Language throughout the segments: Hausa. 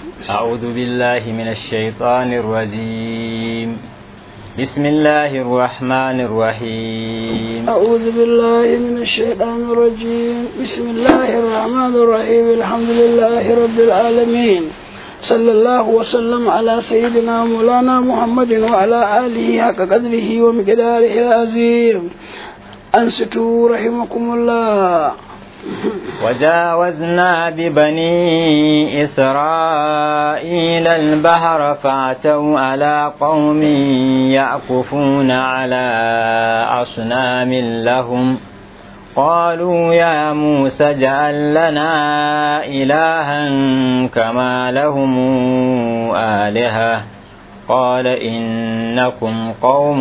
أعوذ بالله من الشيطان الرجيم بسم الله الرحمن الرحيم أعوذ بالله من الشيطان الرجيم بسم الله الرحمن الرحيم الحمد لله رب العالمين صلى الله وسلم على سيدنا مولانا محمد وعلى آله حق قدره ومقداره العظيم أنستوا رحمكم الله وجاوزنا ببني إسرائيل البحر فأتوا على قوم يعكفون على أصنام لهم قالوا يا موسى اجعل لنا إلها كما لهم آلهة قال إنكم قوم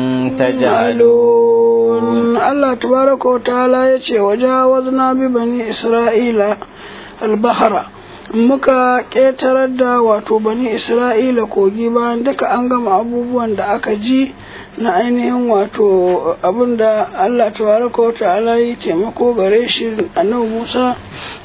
تجهلون الله تبارك وتعالى يتي وجاوزنا ببني إسرائيل البحر muka ƙetarar da wato bani isra'ila kogi bayan duka an gama abubuwan da aka ji na ainihin wato abin da allah tabaraka wa ta'ala yi taimako gare shi annabi musa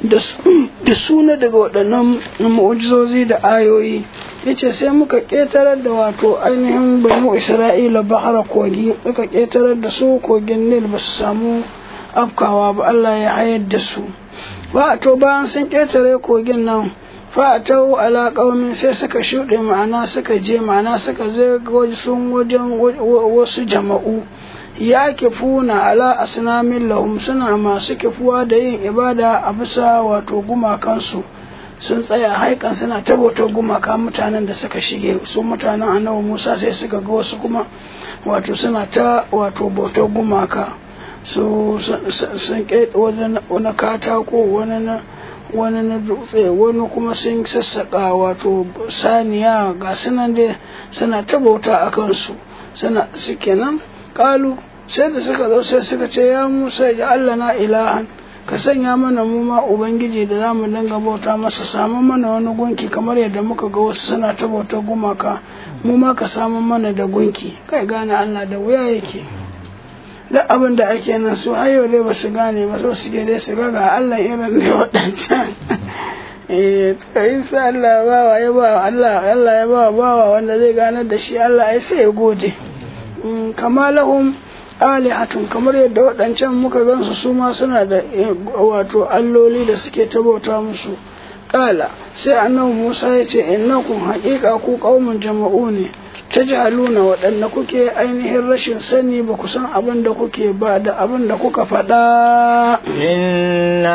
da suna daga waɗannan mu'ujizozi da ayoyi yace sai muka ƙetarar da wato ainihin banu isra'ila bahara kogi muka ƙetarar da su kogin nil ba su samu afkawa ba allah ya hayar da su ba to bayan sun ƙetare kogin nan fa'atau ala qaumin sai suka shuɗe ma'ana suka je ma'ana suka je sun wajen wasu jama'u ya kifuna ala asnamin lahum suna masu kifuwa da yin ibada a bisa wato gumakansu sun tsaya haikan suna ta bautar gumaka mutanen da suka shige su mutanen annabi musa sai suka ga wasu kuma wato suna ta wato bautar gumaka su sun ƙeɗe wani katako wani na wani na dutse wani kuma sun sassaƙa wato saniya ga sunan dai suna ta bauta a kansu suna suke nan ƙalu sai da suka zo sai suka ce ya musa ya allah na ilahan ka sanya mana mu ma ubangiji da za mu dinga bauta masa samu mana wani gunki kamar yadda muka ga wasu suna ta bautar gumaka mu ma ka samu mana da gunki kai gane allah da wuya yake duk abin da ake nan su har yau dai ba su gane ba so suke dai su ga ga Allah irin da waɗancan eh tsayin sa Allah ba wa ya ba Allah Allah ya ba bawa wanda zai ganar da shi Allah ya sai ya gode kama lahum alihatun kamar yadda waɗancan muka gansu su ma suna da wato alloli da suke tabauta musu kala sai annabi Musa ya ce innakum haƙiƙa ku qaumun jama'u ne ta jihaluna waɗanda kuke ainihin rashin sani ba ku san abin da kuke ba da abin da kuka faɗa. Inna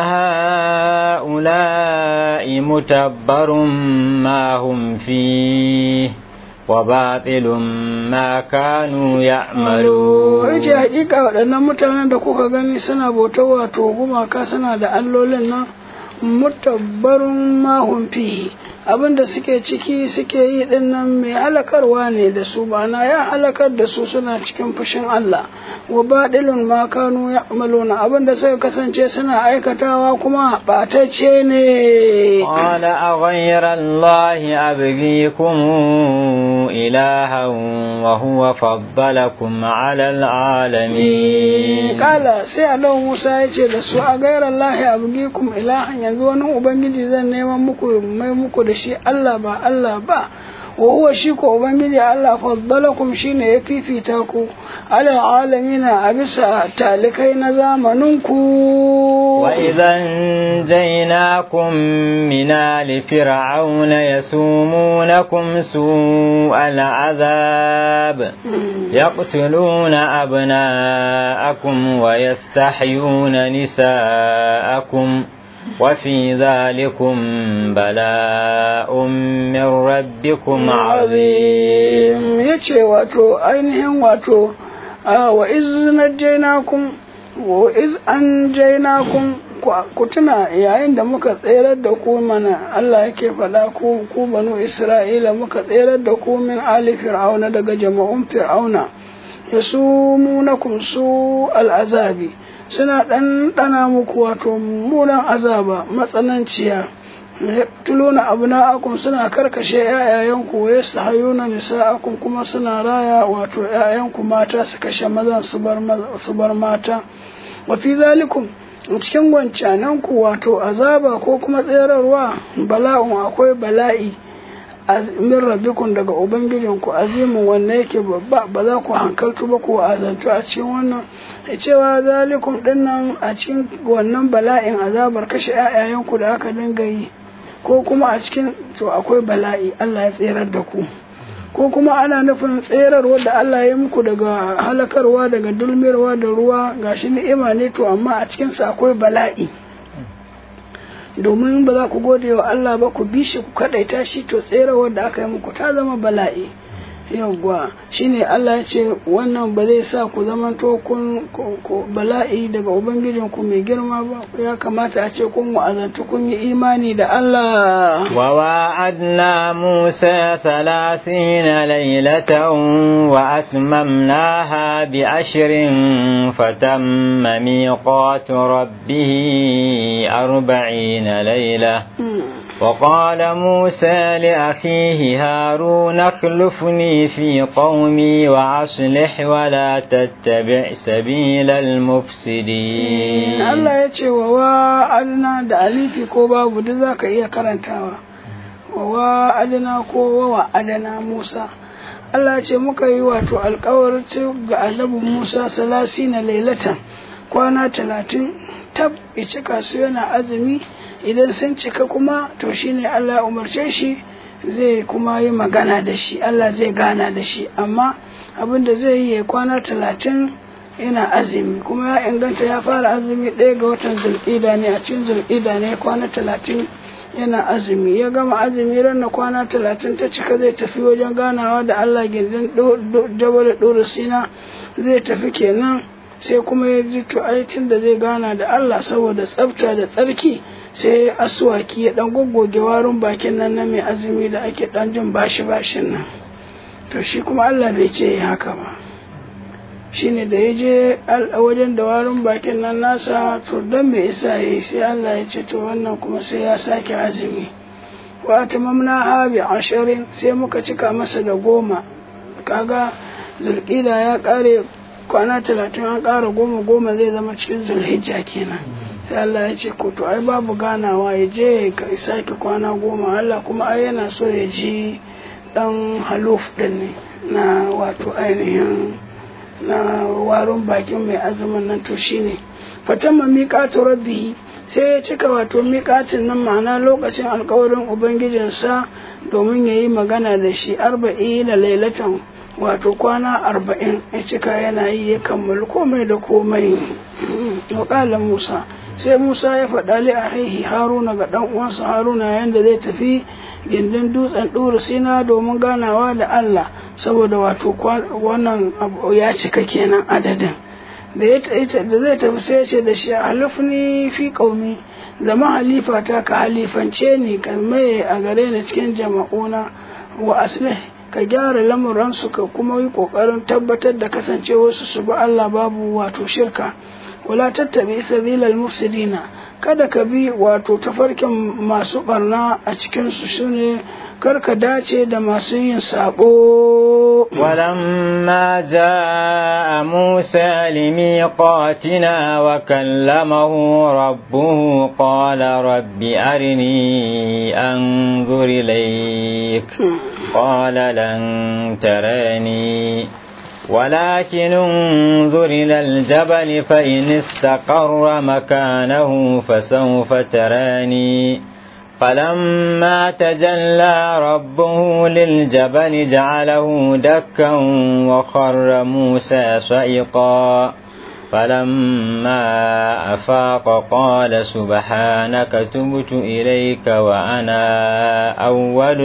ha'ula'i mutabbarun ma hum fi wa batilun ma kanu ya'malu. Wace hakika waɗannan mutanen da kuka gani suna bauta wato gumaka suna da allolin nan mutabbarun ma hum fihi abin da suke ciki suke yi din nan mai halakarwa ne da su bana ya halakar da su suna cikin fushin Allah wa badilun ma kanu ya'maluna abin da suka kasance suna aikatawa kuma batacce ne qala aghayra allahi abghikum ilahan wa huwa faddalakum ala alalamin kala sai Allah Musa ya ce da su a gairar allahi abghikum ilahan yanzu wani ubangiji zan neman muku mai muku da shi Allah ba Allah ba wa huwa shi ko ubangiji Allah faddalakum shine ya fifita ku ala alamina a bisa talikai na zamanin ku wa idan jainakum min ali fir'auna yasumunakum su'al azab yaqtuluna abna'akum wa yastahyuna nisa'akum وفي ذلكم بلاء من ربكم عظيم يتشي واتو أينهم واتو آه وإذ نجيناكم وإذ أنجيناكم ku tuna yayin da muka tserar da ku mana Allah yake faɗa ku ku banu Isra'ila muka tserar da ku min ali fir'auna daga jama'un fir'auna yasumunakum su al'azabi suna ɗanɗana muku wato mummunan azaba matsananciya tuluna abu na akun suna karkashe ‘ya'yayenku ya su hayuna nisa'akun kuma suna raya wato ‘ya'yanku mata su kashe mazan su bar mata wafi zalikum cikin wancanan ku wato azaba ko kuma tserarwa bala'un akwai bala'i min rabbikun daga ubangijinku azimin wanda yake babba ba za ku hankaltu ba ku azantu a cikin wannan cewa zalikum dinnan a cikin wannan bala'in azabar kashe 'ya'yayanku da aka dinga yi ko kuma a cikin to akwai bala'i Allah ya tserar da ku ko kuma ana nufin tserarwa da Allah ya muku daga halakarwa daga dulmirwa da ruwa gashi ni'ima ne to amma a cikinsa akwai bala'i domin ba za ku gode wa Allah ba ku bi shi ku kadaita shi to tserawar da aka yi muku ta zama bala'i yawwa shine Allah ya ce wannan ba zai sa ku zama to kun bala'i daga ubangijin ku mai girma ba ya kamata a ce kun wa'azantu kun yi imani da Allah wa wa'adna Musa 30 laylatan wa atmamnaha bi ashrin fatamma miqatu rabbih 40 layla وقال موسى لأخيه هارون اخلفني في قومي وأصلح ولا تتبع سبيل المفسدين الله يتشي ووعدنا da alifi ko babu duk zaka iya karantawa wa'adna ko wa'adana Musa Allah ce muka yi wato alkawarin ga annabi Musa salasi na lailatan kwana talatin tab ya cika su yana azumi idan sun cika kuma to shine Allah ya umarce shi zai kuma yi magana da shi Allah zai gana da shi amma abin da zai yi kwana talatin yana azumi kuma ya inganta ya fara azumi ɗaya ga watan zulƙida ne a cikin zulƙida ne kwana talatin yana azumi ya gama azumi ranar kwana talatin ta cika zai tafi wajen ganawa da Allah gindin jabal ɗora sina zai tafi kenan sai kuma ya ji to aitin da zai gana da Allah saboda tsafta da tsarki sai asuwaki ya dan goggoge warin bakin nan na mai azumi da ake dan jin bashi bashin nan to shi kuma Allah bai ce haka ba shine da ya je wajen da warin bakin nan nasa to dan bai isa yi sai Allah ya ce to wannan kuma sai ya sake azumi wa tamamna ha bi ashirin sai muka cika masa da goma kaga zulqida ya kare kwana talatin an ƙara goma goma zai zama cikin zulhijja kenan sai Allah ya ce ko to ai babu ganawa ya je ya sake kwana goma Allah kuma ai yana so ya ji dan haluf din ne na wato ainihin na warin bakin mai azumin nan to shine fatamma miqatu rabbihi sai ya cika wato miƙatin nan ma'ana lokacin alkawarin ubangijinsa domin ya yi magana da shi arba'i da lailatan wato kwana arba'in ya cika yana yi ya kammala komai da komai waƙalan musa sai musa ya faɗa li ahihi haruna ga ɗan uwansa haruna yanda zai tafi gindin dutsen ɗura sina domin ganawa da allah saboda wato wannan ya cika kenan adadin da zai tafi sai ya ce da shi halifni fi ƙaumi zama halifa ta ka halifance ni ka maye a gare ni cikin jama'una wa aslih ka gyara lamuransu ka kuma yi ƙoƙarin tabbatar da kasancewarsu su bi Allah babu wato shirka wala tattabi sabilal mufsidina kada ka bi wato tafarkin masu barna a cikinsu shine kar ka dace da masu yin sabo ولما جاء موسى لميقاتنا وكلمه ربه قال رب أرني أنظر إليك قال لن تراني ولكن انظر إلى الجبل فإن استقر مكانه فسوف تراني فلما تجلى ربه للجبل جعله دكا وخر موسى صعقا فلما أفاق قال سبحانك تبت إليك وأنا أول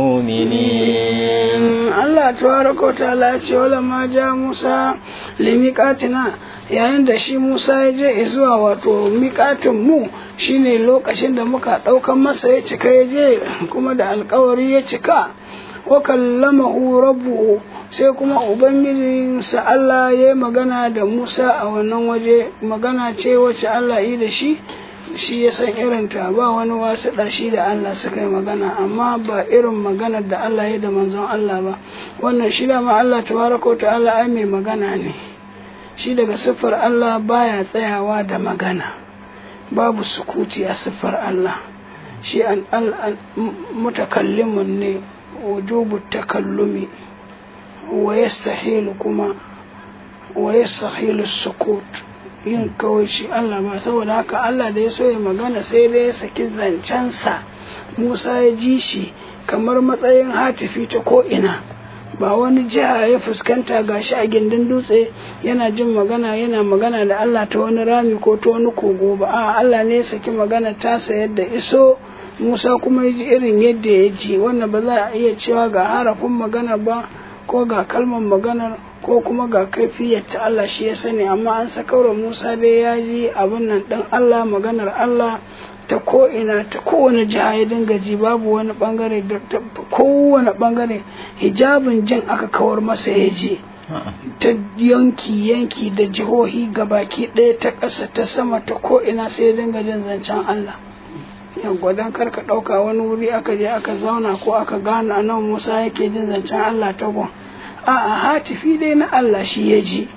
المؤمنين Allah tabaraka wa ta'ala ce wala ma ja Musa limiqatina yayin da shi Musa ya je zuwa wato miƙatin mu shine lokacin da muka ɗaukan masa ya cika ya je kuma da alkawari ya cika wa kallamahu rabbuhu sai kuma ubangijinsa Allah ya yi magana da Musa a wannan waje magana ce wacce Allah yi da shi shi ya san irinta ba wani wasu shi da Allah suka yi magana amma ba irin maganar da Allah ya da manzon Allah ba wannan shi da ma Allah tabaraka ta'ala ai mai magana ne shi daga siffar Allah baya tsayawa da magana babu sukuti a siffar Allah shi an mutakallimun ne wujubu takallumi wa yastahilu kuma wa yastahilu sukut yin kawai shi Allah ba saboda haka Allah da ya so ya magana sai dai ya saki zancensa Musa ya ji shi kamar matsayin hatifi ta ko'ina ba wani jiha ya fuskanta gashi a gindin dutse yana jin magana yana magana da Allah ta wani rami ko ta wani kogo ba a Allah ne ya saki magana tasa yadda iso Musa kuma ya ji irin yadda ya ji wannan ba za a iya cewa ga harafin magana ba ko ga kalmar maganar ko kuma ga kaifiyar ta Allah shi ya sani amma an sakaura Musa dai ya ji abin nan ɗin Allah maganar Allah ta ko'ina ta kowane jiha ya dinga ji babu wani bangare da kowane bangare hijabin jin aka kawar masa ya ji ta yanki yanki da jihohi gabaki ɗaya ta ƙasa ta sama ta ko'ina sai ya dinga jin zancen Allah yawwa don karka ɗauka wani wuri aka je aka zauna ko aka gane a nan Musa yake jin zancen Allah ta gun a'a hatifi dai na Allah shi ya ji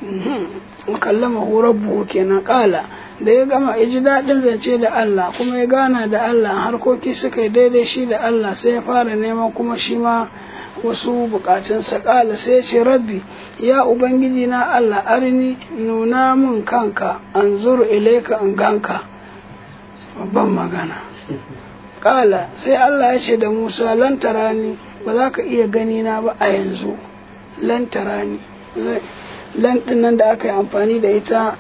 kallama rabbuhu kenan kala da ya gama ya ji daɗin zance da Allah kuma ya gana da Allah harkoki suka yi daidai shi da Allah sai ya fara neman kuma shi ma wasu bukatunsa kala sai ya ce rabbi ya ubangiji na Allah arini nuna mun kanka an zuru ilaika in ganka babban magana kala sai Allah ya ce da Musa lantarani ba za ka iya gani na ba a yanzu lantarani lan nan da aka yi amfani da ita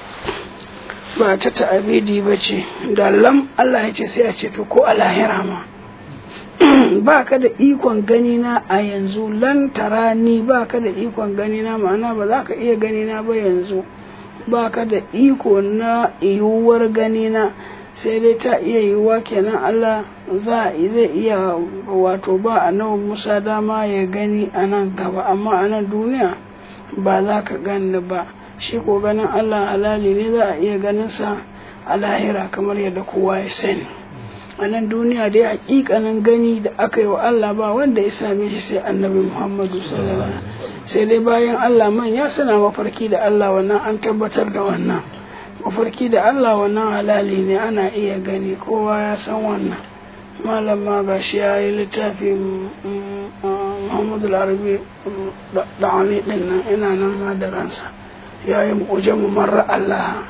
ba ta ta'abidi ba ce da lam Allah ya ce sai a ce to ko a lahira ma ba ka da ikon gani na a yanzu lan tarani ba ka da ikon gani na ma'ana ba za ka iya gani na ba yanzu ba ka da iko na yiwuwar gani na sai dai ta iya yiwuwa kenan Allah za zai iya wato ba a nawa Musa dama ya gani a nan gaba amma a nan duniya ba za ka gani ba shi ko ganin Allah halali ne za a iya ganin sa a lahira kamar yadda kowa ya sani a nan duniya dai hakikanin gani da aka yi wa Allah ba wanda ya same shi sai annabi Muhammadu sallallahu alaihi sai dai bayan Allah man ya suna mafarki da Allah wannan an tabbatar da wannan mafarki da Allah wannan halali ne ana iya gani kowa ya san wannan malam ma ga shi ya yi littafi Muhammadu Larabi da ami din nan ina nan ma da ransa ya yi mu'ujen mu marra Allah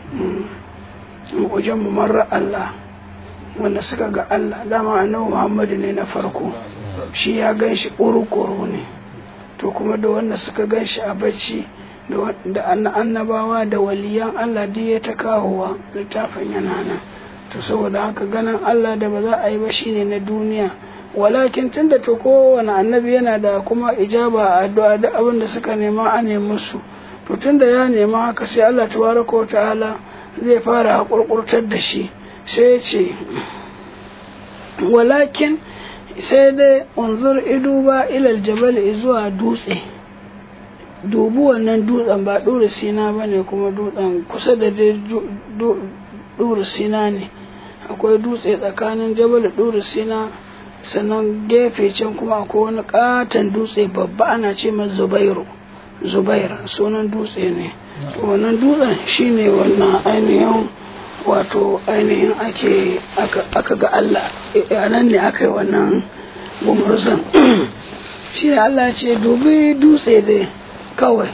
mu'ujen mu marra Allah wanda suka ga Allah dama annabi Muhammadu ne na farko shi ya gan shi ƙuru ne to kuma da wanda suka gan shi a bacci da annabawa da waliyan Allah duk ya ta kawowa littafin yana nan to saboda haka ganin Allah da ba za a yi ba shine na duniya walakin tunda to kowane annabi yana da kuma ijaba a addu'a da abin da suka nema a nemi su to tunda ya nema haka sai Allah tabaraka wa ta'ala zai fara hakurkurtar da shi sai ya ce walakin sai dai unzur idu ba ilal jabal zuwa dutse dubi wannan dutsen ba ɗura sina ba ne kuma dutsen kusa da dai ɗura sina ne akwai dutse tsakanin jabal ɗura sina sannan gefe can kuma akwai wani katon dutse babba ana ce ma zubairu zubair sunan dutse ne wannan dutsen shine wannan ainihin wato ainihin ake aka ga Allah a nan ne aka yi wannan gumurzan shi ne Allah ce dubi dutse dai kawai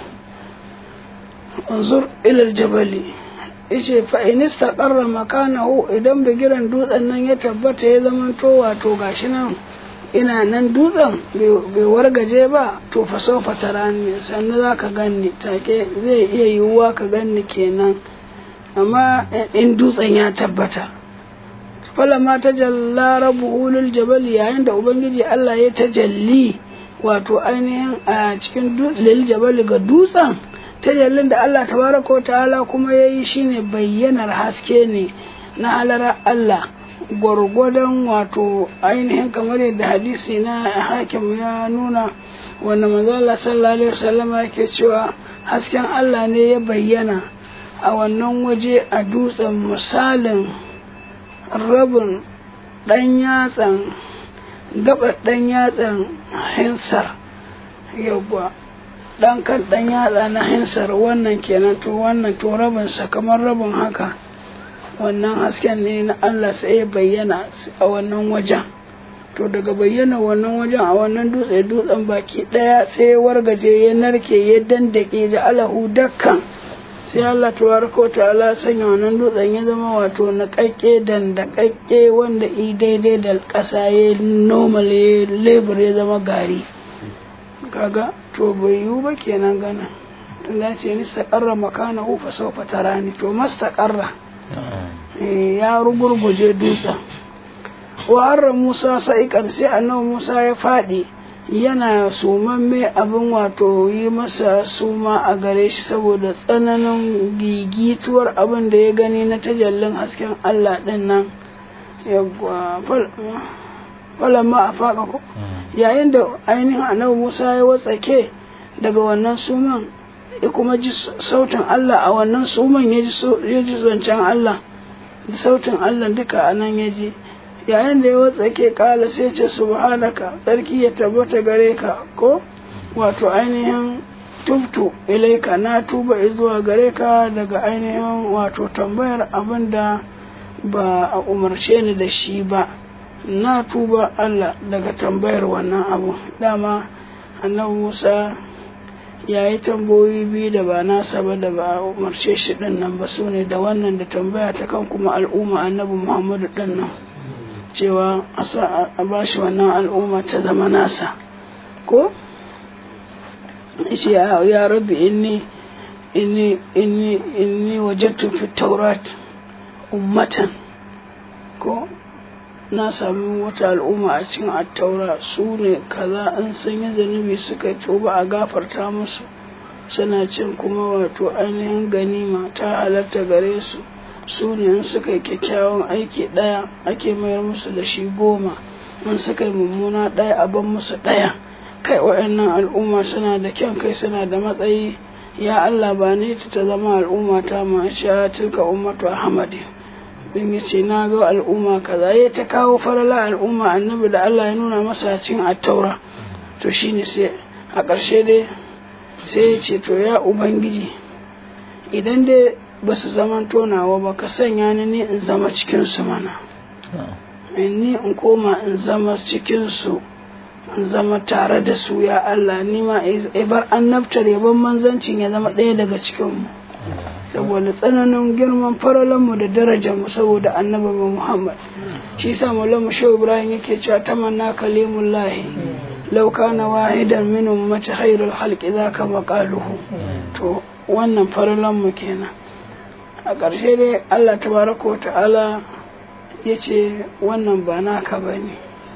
unzur ilal jabali yace fa in istaqarra makanahu idan bigiran dutsen nan ya tabbata ya zama to wato gashi nan ina nan dutsen bai wargaje ba to fa sofa tarani sannan zaka ganni take zai iya yiwuwa ka ganni kenan amma in dutsen ya tabbata falama ta jalla rabu lil jabal yayin da ubangiji Allah ya tajalli wato ainihin a cikin lil jabal ga dutsen tajallin da Allah tabaraka wa ta'ala kuma yayi shine bayyanar haske ne na halara Allah gwargwadon wato ainihin kamar yadda hadisi na hakim ya nuna wanda manzo Allah sallallahu alaihi wasallam yake cewa hasken Allah ne ya bayyana a wannan waje a dutsen misalin rabin ɗan yatsan gabar ɗan yatsan hinsar yawwa ɗan kan ɗan yatsa na hinsar wannan kenan to wannan to rabinsa kamar rabin haka wannan hasken ne na Allah sai ya bayyana a wannan wajen to daga bayyana wannan wajen a wannan dutse dutsen baki daya sai ya wargaje ya narke ya dandake da alahu dakkan sai Allah tabaraka ta'ala sanya wannan dutsen ya zama wato na kakke dandakakke wanda i daidai da ƙasa ya normal ya lebur ya zama gari kaga to bai yiwu ba kenan gana tunda ce ni staƙarra makana ufa saufa tarani to mastaƙarra ya rugurguje dutsen wa Musa sa'ikan sai annabi Musa ya faɗi yana sumamme abin wato yi masa suma a gare shi saboda tsananin gigituwar abin da ya gani na tajallin hasken Allah ɗin nan falamma a faƙa ko yayin da ainihin annabi Musa ya watsake daga wannan suman ya kuma ji sautin Allah a wannan suman ya ji zancen Allah da sautin Allah duka a nan ya ji yayin da ya watsake kala sai ce subhanaka tsarki ya tabbata gare ka ko wato ainihin tubtu ilaika na tuba zuwa gare ka daga ainihin wato tambayar abin da ba a umarce ni da shi ba na tuba Allah daga tambayar wannan abu dama annabi Musa ya yi tambayoyi biyu da ba nasa ba da ba a umarce shi din nan ba su ne da wannan da tambaya ta kan kuma al'umma annabi Muhammadu din nan cewa a ba shi wannan al'umma ta zama nasa ko ce ya rabbi inni inni inni inni wajadtu fi taurat ummatan ko na sami wata al'umma a cikin attaura su ne kaza an sun yi zanubi suka tuba a gafarta musu suna cin kuma wato ainihin ganima ta halatta gare su su ne in suka yi kyakkyawan aiki ɗaya ake mayar musu da shi goma in suka yi mummuna ɗaya a ban musu ɗaya kai waɗannan al'umma suna da kyan kai suna da matsayi ya Allah ba ne ta zama al'umma ta ma sha tilka ummatu ahmadi din ya ce na ga al'umma kaza ya ta kawo farala al'umma annabi da Allah ya nuna masa cin attaura to shine sai a ƙarshe dai sai ya ce to ya ubangiji idan dai ba su zaman tonawa ba ka sanya ni ne in zama cikinsu mana ni in koma in zama cikinsu in zama tare da su ya Allah ni ma ibar annabtar yaban manzancin ya zama ɗaya daga cikinmu saboda tsananin girman faralanmu da darajarmu saboda annabi Muhammad shi sa maulamu shehu ibrahim yake cewa tamanna kalimullahi law kana wahidan min ummati khairul khalqi zaka maqaluhu to wannan faralanmu kenan a ƙarshe dai Allah tabaraka wa ta'ala ya ce wannan ba naka ba ne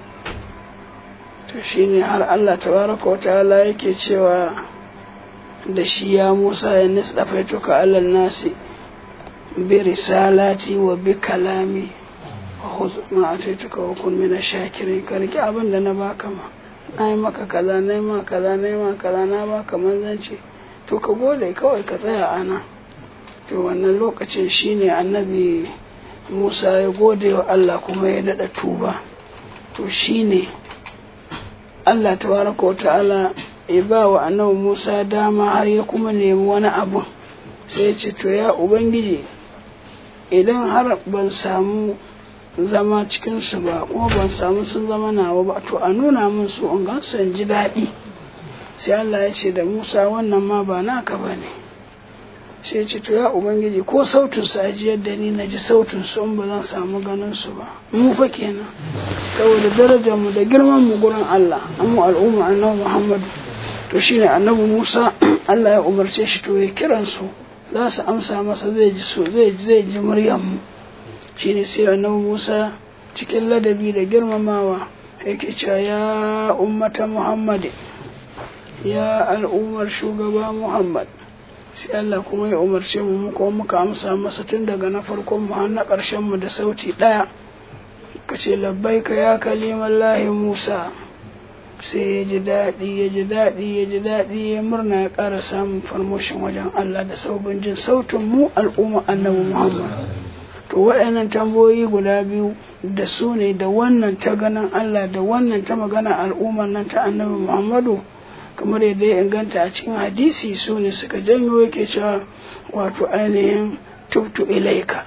to shi ne har Allah tabaraka wa ta'ala yake cewa da shi ya Musa ya nisɗafa tuka alal nasi bi risalati wa bi kalami wa khudh ma ataituka wa kun min shakirin ka riki abin da na baka ma na yi maka kaza na yi maka kaza na yi maka kaza na baka manzanci to ka gode kawai ka tsaya ana to wannan lokacin shine annabi Musa ya gode wa Allah kuma ya daɗa tuba to shine Allah tabaraka wa ta'ala ya ba wa annabi Musa dama har ya kuma nemi wani abu sai ya ce to ya ubangiji idan har ban samu zama cikinsu ba kuma ban samu sun zama nawa ba to a nuna min su in gansu in ji daɗi sai Allah ya ce da Musa wannan ma ba naka ba ne sai ce to ya ubangiji ko sautin su ajiyar da ni na ji sautin su in ba zan samu ganin su ba mu fa kenan saboda darajar mu da girman mu gurin Allah amma al'umma annabi Muhammadu to shine annabi Musa Allah ya umarce shi to ya kiran su za su amsa masa zai ji so zai zai ji muryar mu shine sai annabi Musa cikin ladabi da girmamawa yake cewa ya ummata Muhammad ya al'ummar shugaba Muhammad sai Allah kuma ya umarce mu mu kuma muka amsa masa tun daga na farkon mu har na ƙarshen mu da sauti ɗaya ka ce labbaika ya kalimallahi Musa sai ya ji daɗi ya ji daɗi ya ji daɗi ya murna ya ƙara samun farmoshin wajen Allah da saubin jin sautin mu al'umma annabi Muhammad to waɗannan tambayoyi guda biyu da su ne da wannan ta ganin Allah da wannan ta magana al'ummar nan ta annabi Muhammadu kamar yadda ya inganta a cikin hadisi su ne suka janyo yake cewa wato ainihin tubtu ilaika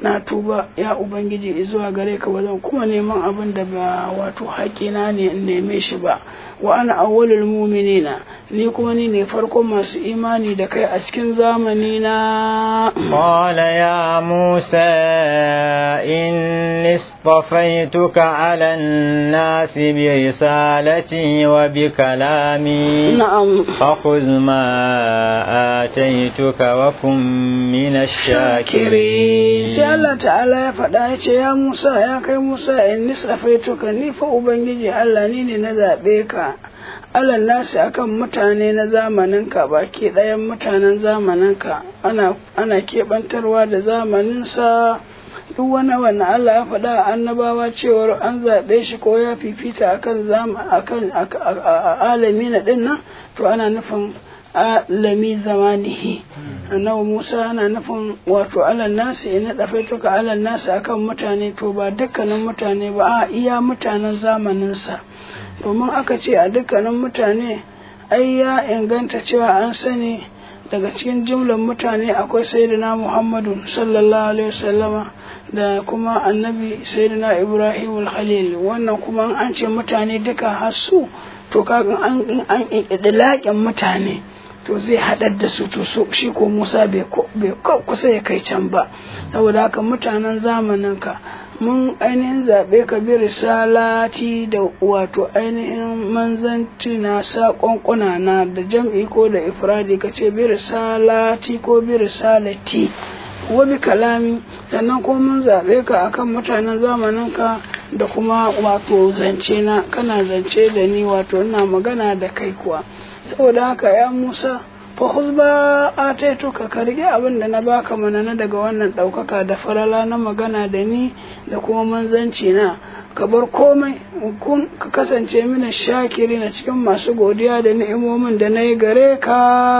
na tuba ya ubangiji zuwa gare ka ba zan kuma neman abin da ba wato haƙina ne in neme shi ba wa ana awwalul mu'minina ni kuma ni ne farkon masu imani da kai a cikin zamani na قال يا موسى إني اصطفيتك على الناس برسالتي وبكلامي na'am فخذ ما آتيتك وكن من kire sai الشاكرين Allah ta'ala ya faɗa ya ce ya Musa ya kai Musa in nisrafaituka ni fa ubangiji Allah ni ne na zaɓe ka Allah nasi akan mutane na zamaninka baki ɗayan mutanen zamaninka ana ana keɓantarwa da zamaninsa duk wani wannan Allah ya faɗa a annabawa cewar an zaɓe shi ko ya fifita akan zama akan alami na ɗin nan to ana nufin alami zamanihi annabi Musa ana nufin wato alal nasi ina dafaituka alal nasi akan mutane to ba dukkanin mutane ba a iya mutanen zamaninsa domin aka ce a dukkanin mutane ai ya inganta cewa an sani daga cikin jumlar mutane akwai sayyidina Muhammadu sallallahu alaihi wasallama da kuma annabi sayyidina Ibrahim khalil wannan kuma an ce mutane duka hasu to kaga an an idlaƙin mutane to zai haɗar da su to so shi ko Musa bai kusa ya kai can ba saboda haka mutanen zamanin ka mun ainihin zaɓe ka bi risalati da wato ainihin manzanci na saƙonƙuna na da jam'i ko da ifradi ka ce bi risalati ko bi risalati wa bi kalami sannan ko mun zaɓe ka akan mutanen zamanin ka da kuma wato zance na kana zance da ni wato ina magana da kai kuwa saboda haka ya Musa fa huzba ataituka ka rige abin da na baka mana na daga wannan ɗaukaka da farala na magana da ni da kuma manzanci na ka bar komai kun ka kasance mini shakiri na cikin masu godiya da ni'imomin da na yi gare ka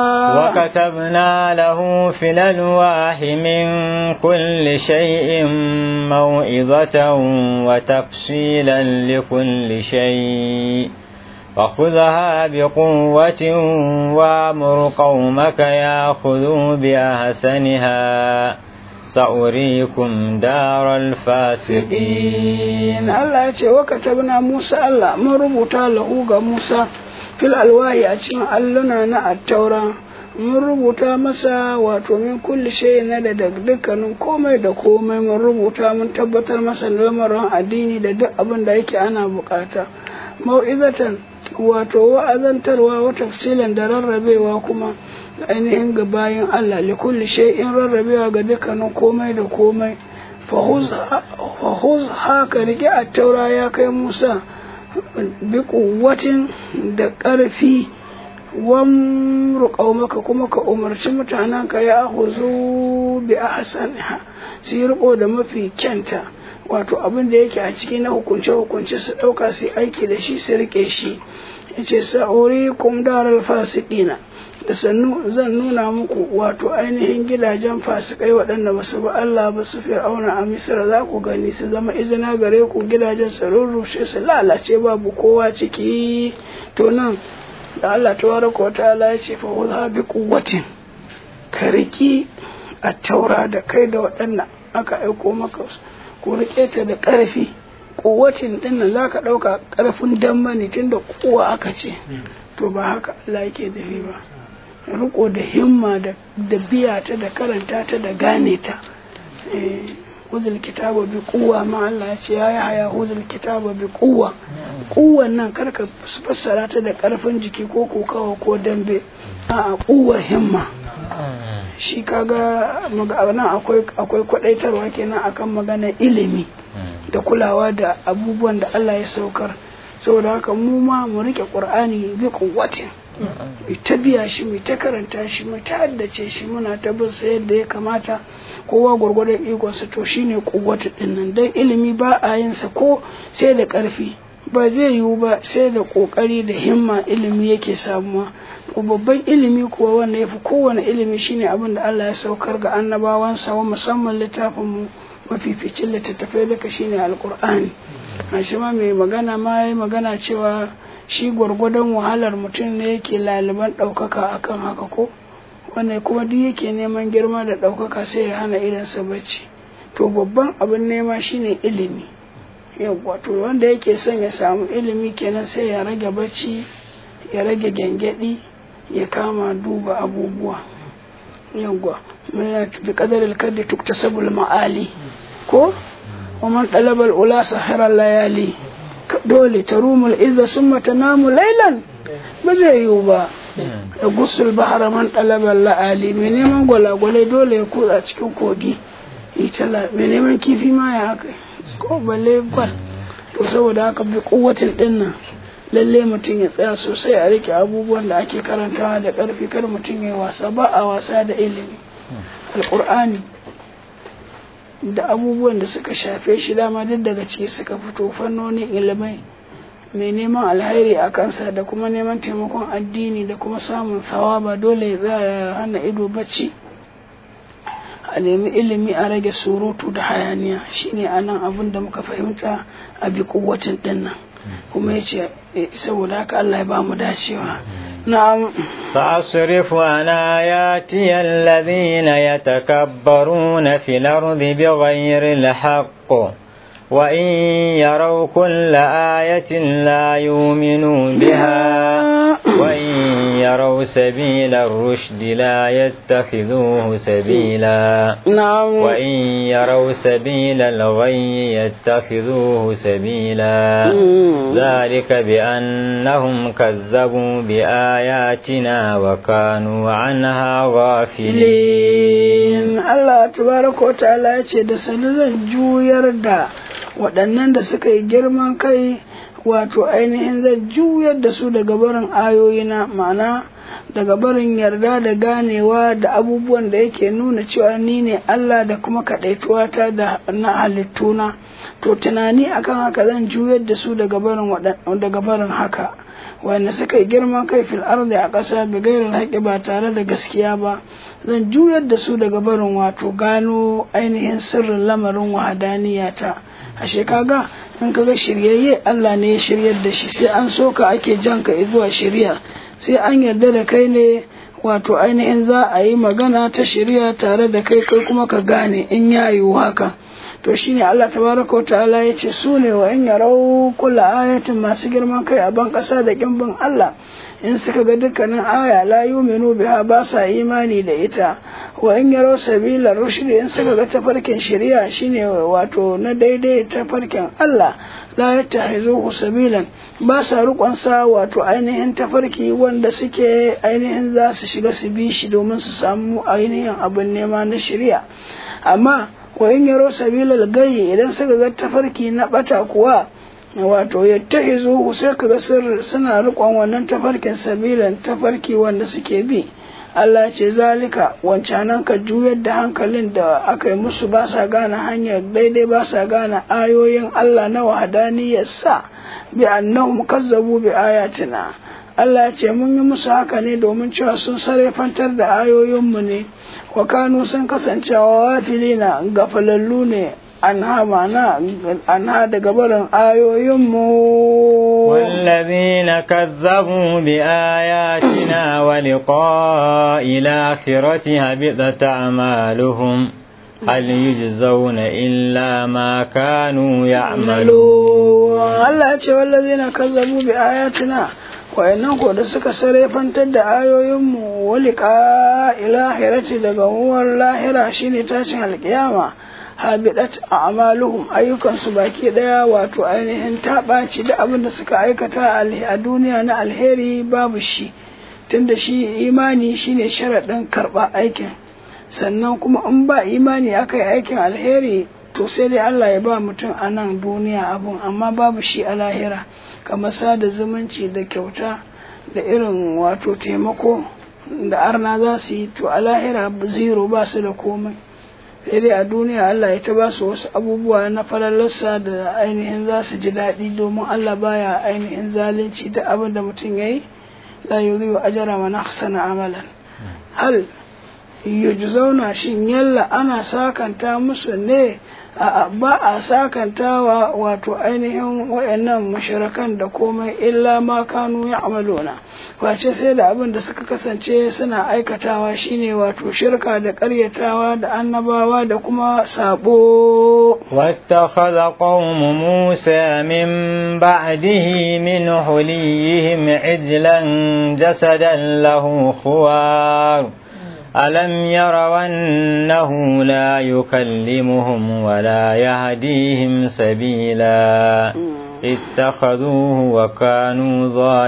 وكتبنا له في الألواح من كل شيء موعظة وتفصيلا لكل شيء فخذها بقوة وامر قومك ياخذوا بأحسنها سأريكم دار الفاسقين Allah ya ce wa katabna Musa Allah mun rubuta lahu ga Musa fil alwahi a cikin alluna na attaura mun rubuta masa wato min kulli shay na da dukkanin komai da komai mun rubuta mun tabbatar masa lamarin addini da duk abin da yake ana bukata mau'izatan wato wa'azantarwa wa tafsilan da rarrabewa kuma ainihin ga bayan Allah li kulli shay'in rarrabewa ga dukkanin komai da komai fahuz haka rike a taura ya kai Musa bi kuwatin da ƙarfi wan maka kuma ka umarci mutanen ka ya huzu bi ahsaniha su yi riko da mafi kyanta wato abin da yake a ciki na hukunce-hukunce su ɗauka su aiki da shi su rike shi ya ce sa'uri kum daral fasiqina da sannu zan nuna muku wato ainihin gidajen fasikai waɗanda ba su ba Allah ba su fir'auna a misira za ku gani su zama izina gare ku gidajen su rurrushe su lalace babu kowa ciki to nan da Allah tabaraka wa ta'ala ya ce fa wudha bi quwwatin ka riki a taura da kai da waɗanda aka aiko maka ku rike ta da ƙarfi kuwacin din nan zaka ɗauka ƙarfin damma ne tunda kuwa aka ce to ba haka Allah yake dafi ba riko da himma da biya ta da karanta ta da gane ta huzul kitaba bi kuwa ma Allah ya ce ya yi haya huzul kitaba bi kuwa kuwan nan karka fassara ta da karfin jiki ko kokawa ko dambe a kuwar himma shi kaga nan akwai akwai kwadaitarwa kenan akan magana ilimi da kulawa da abubuwan da Allah ya saukar saboda haka mu ma mu rike qur'ani bi kuwatin mu ta biya shi mu ta karanta shi mu ta haddace shi muna ta bin sa yadda ya kamata kowa gwargwadon ikonsa to shine kuwatu din nan dan ilimi ba a yin sa ko sai da karfi ba zai yiwu ba sai da kokari da himma ilimi yake samuwa to babban ilimi kuwa wanda yafi kowane ilimi shine abin da Allah ya saukar ga annabawansa wa musamman littafin mu mafificin littattafai duka shine alqur'ani a shi ma mai magana ma yayi magana cewa shi gwargwadon wahalar mutum ne yake laliban ɗaukaka akan haka ko wanda kuma duk yake neman girma da ɗaukaka sai ya hana idansa bacci to babban abin nema shine ilimi yawwa to wanda yake son ya samu ilimi kenan sai ya rage bacci ya rage gyangyaɗi ya kama duba abubuwa yawwa mai bi kadaril kaddi tuktasabul ma'ali ko ومن طلب الأولى سحر الليالي dole ta rumul izza summa tanamu lailan ba zai yiwu ba ya gusul bahara man ɗalabar la'ali mai neman gwalagwalai dole ya kutsa cikin kogi mai neman kifi ma ya haka ko balle gwal to saboda haka bi kuwatin din nan lalle mutum ya tsaya sosai a rike abubuwan da ake karantawa da ƙarfi kar mutum ya wasa ba a wasa da ilimi alƙur'ani da abubuwan da suka shafe shi dama duk daga ciki suka fito fannonin ilimai mai neman alheri a kansa da kuma neman taimakon addini da kuma samun sawaba dole ya tsaya hana ido bacci a nemi ilimi a rage surutu da hayaniya shine anan abin da muka fahimta a bi kuwatin dinnan kuma ya ce saboda haka Allah ya ba mu dacewa na'am فأصرف عن آياتي الذين يتكبرون في الأرض بغير الحق وإن يروا كل آية لا يؤمنوا بها وإن يروا سبيل الرشد لا يتخذوه سبيلا نعم وإن يروا سبيل الغي يتخذوه سبيلا ذلك بأنهم كذبوا بآياتنا وكانوا عنها غافلين Allah tabaraka wa ta'ala ya ce da sani zan juyar da waɗannan da suka yi girman kai wato ainihin zan juyar da su daga barin ayoyina ma'ana daga barin yarda da ganewa da abubuwan da yake nuna cewa ni ne Allah da kuma kaɗaituwata da na halittuna to tunani akan haka zan juyar da su daga barin daga barin haka wanda suka yi girman kai fil ardi a ƙasa bi gairin haƙi ba tare da gaskiya ba zan juyar da su daga barin wato gano ainihin sirrin lamarin wahadaniyata ashe kaga in kaga shiryayye Allah ne ya shiryar da shi sai an so ka ake jan ka zuwa shirya sai an yarda da kai ne wato ainihin za a yi magana ta shirya tare da kai kai kuma ka gane in ya yiwu haka to shine Allah tabaraka ta'ala ya ce su ne wa in yarau kula ayatin masu girman kai a ban ƙasa da kimbin Allah in suka ga dukkanin aya la yuminu biha ba sa imani da ita wa in yarau sabila rushd in suka ga tafarkin shari'a shine wato na daidai tafarkin Allah la yattahizuhu sabilan ba sa rukon sa wato ainihin tafarki wanda suke ainihin za su shiga su bi shi domin su samu ainihin abin nema na shari'a amma wa in yaro sabilal gayi idan suka ga tafarki na bata kuwa wato yattahizuhu sai kaga sir suna rikon wannan tafarkin sabilan tafarki wanda suke bi Allah ce zalika wancanan ka juyar da hankalin da aka yi musu ba sa gane hanyar daidai ba sa gane ayoyin Allah na wahadaniyarsa bi annahum kazzabu bi ayatina Allah ce mun yi musu haka ne domin cewa sun sarrafantar da ayoyinmu ne wa kanu sun kasancewa wafilina gafalallu ne an mana an daga barin ayoyinmu والذين كذبوا بآياتنا ولقاء الآخرة هبطت أعمالهم هل يجزون إلا ما كانوا يعملون الله يقول والذين كذبوا بآياتنا wa'annan ko da suka sarrafantar da ayoyinmu walika ilahirati daga huwar lahira shine tashin alkiyama habidat a amaluhum ayyukansu baki daya wato ainihin ta ɓaci da abin da suka aikata a duniya na alheri babu shi tunda shi imani shine sharaɗin karɓa aikin sannan kuma in ba imani aka yi aikin alheri to sai dai Allah ya ba mutum a nan duniya abun amma babu shi a lahira kamar sada zumunci da kyauta da irin wato taimako da arna za su yi to a lahira zero ba su da komai sai dai a duniya Allah ya ta ba su wasu abubuwa na falalarsa da ainihin za su ji daɗi domin Allah baya ainihin zalunci da abin da mutum ya yi la yuriyu ajara man ahsana amalan hal yujzauna shin yalla ana sakanta musu ne a ba a sakantawa wato ainihin wayannan mushrikan da komai illa ma kanu ya'maluna face sai da abin da suka kasance suna aikatawa shine wato shirka da ƙaryatawa da annabawa da kuma sabo واتخذ قوم موسى من بعده من حليهم عجلا جسدا له خوار ألم يروا أنه لا يكلمهم ولا يهديهم سبيلا اتخذوه وكانوا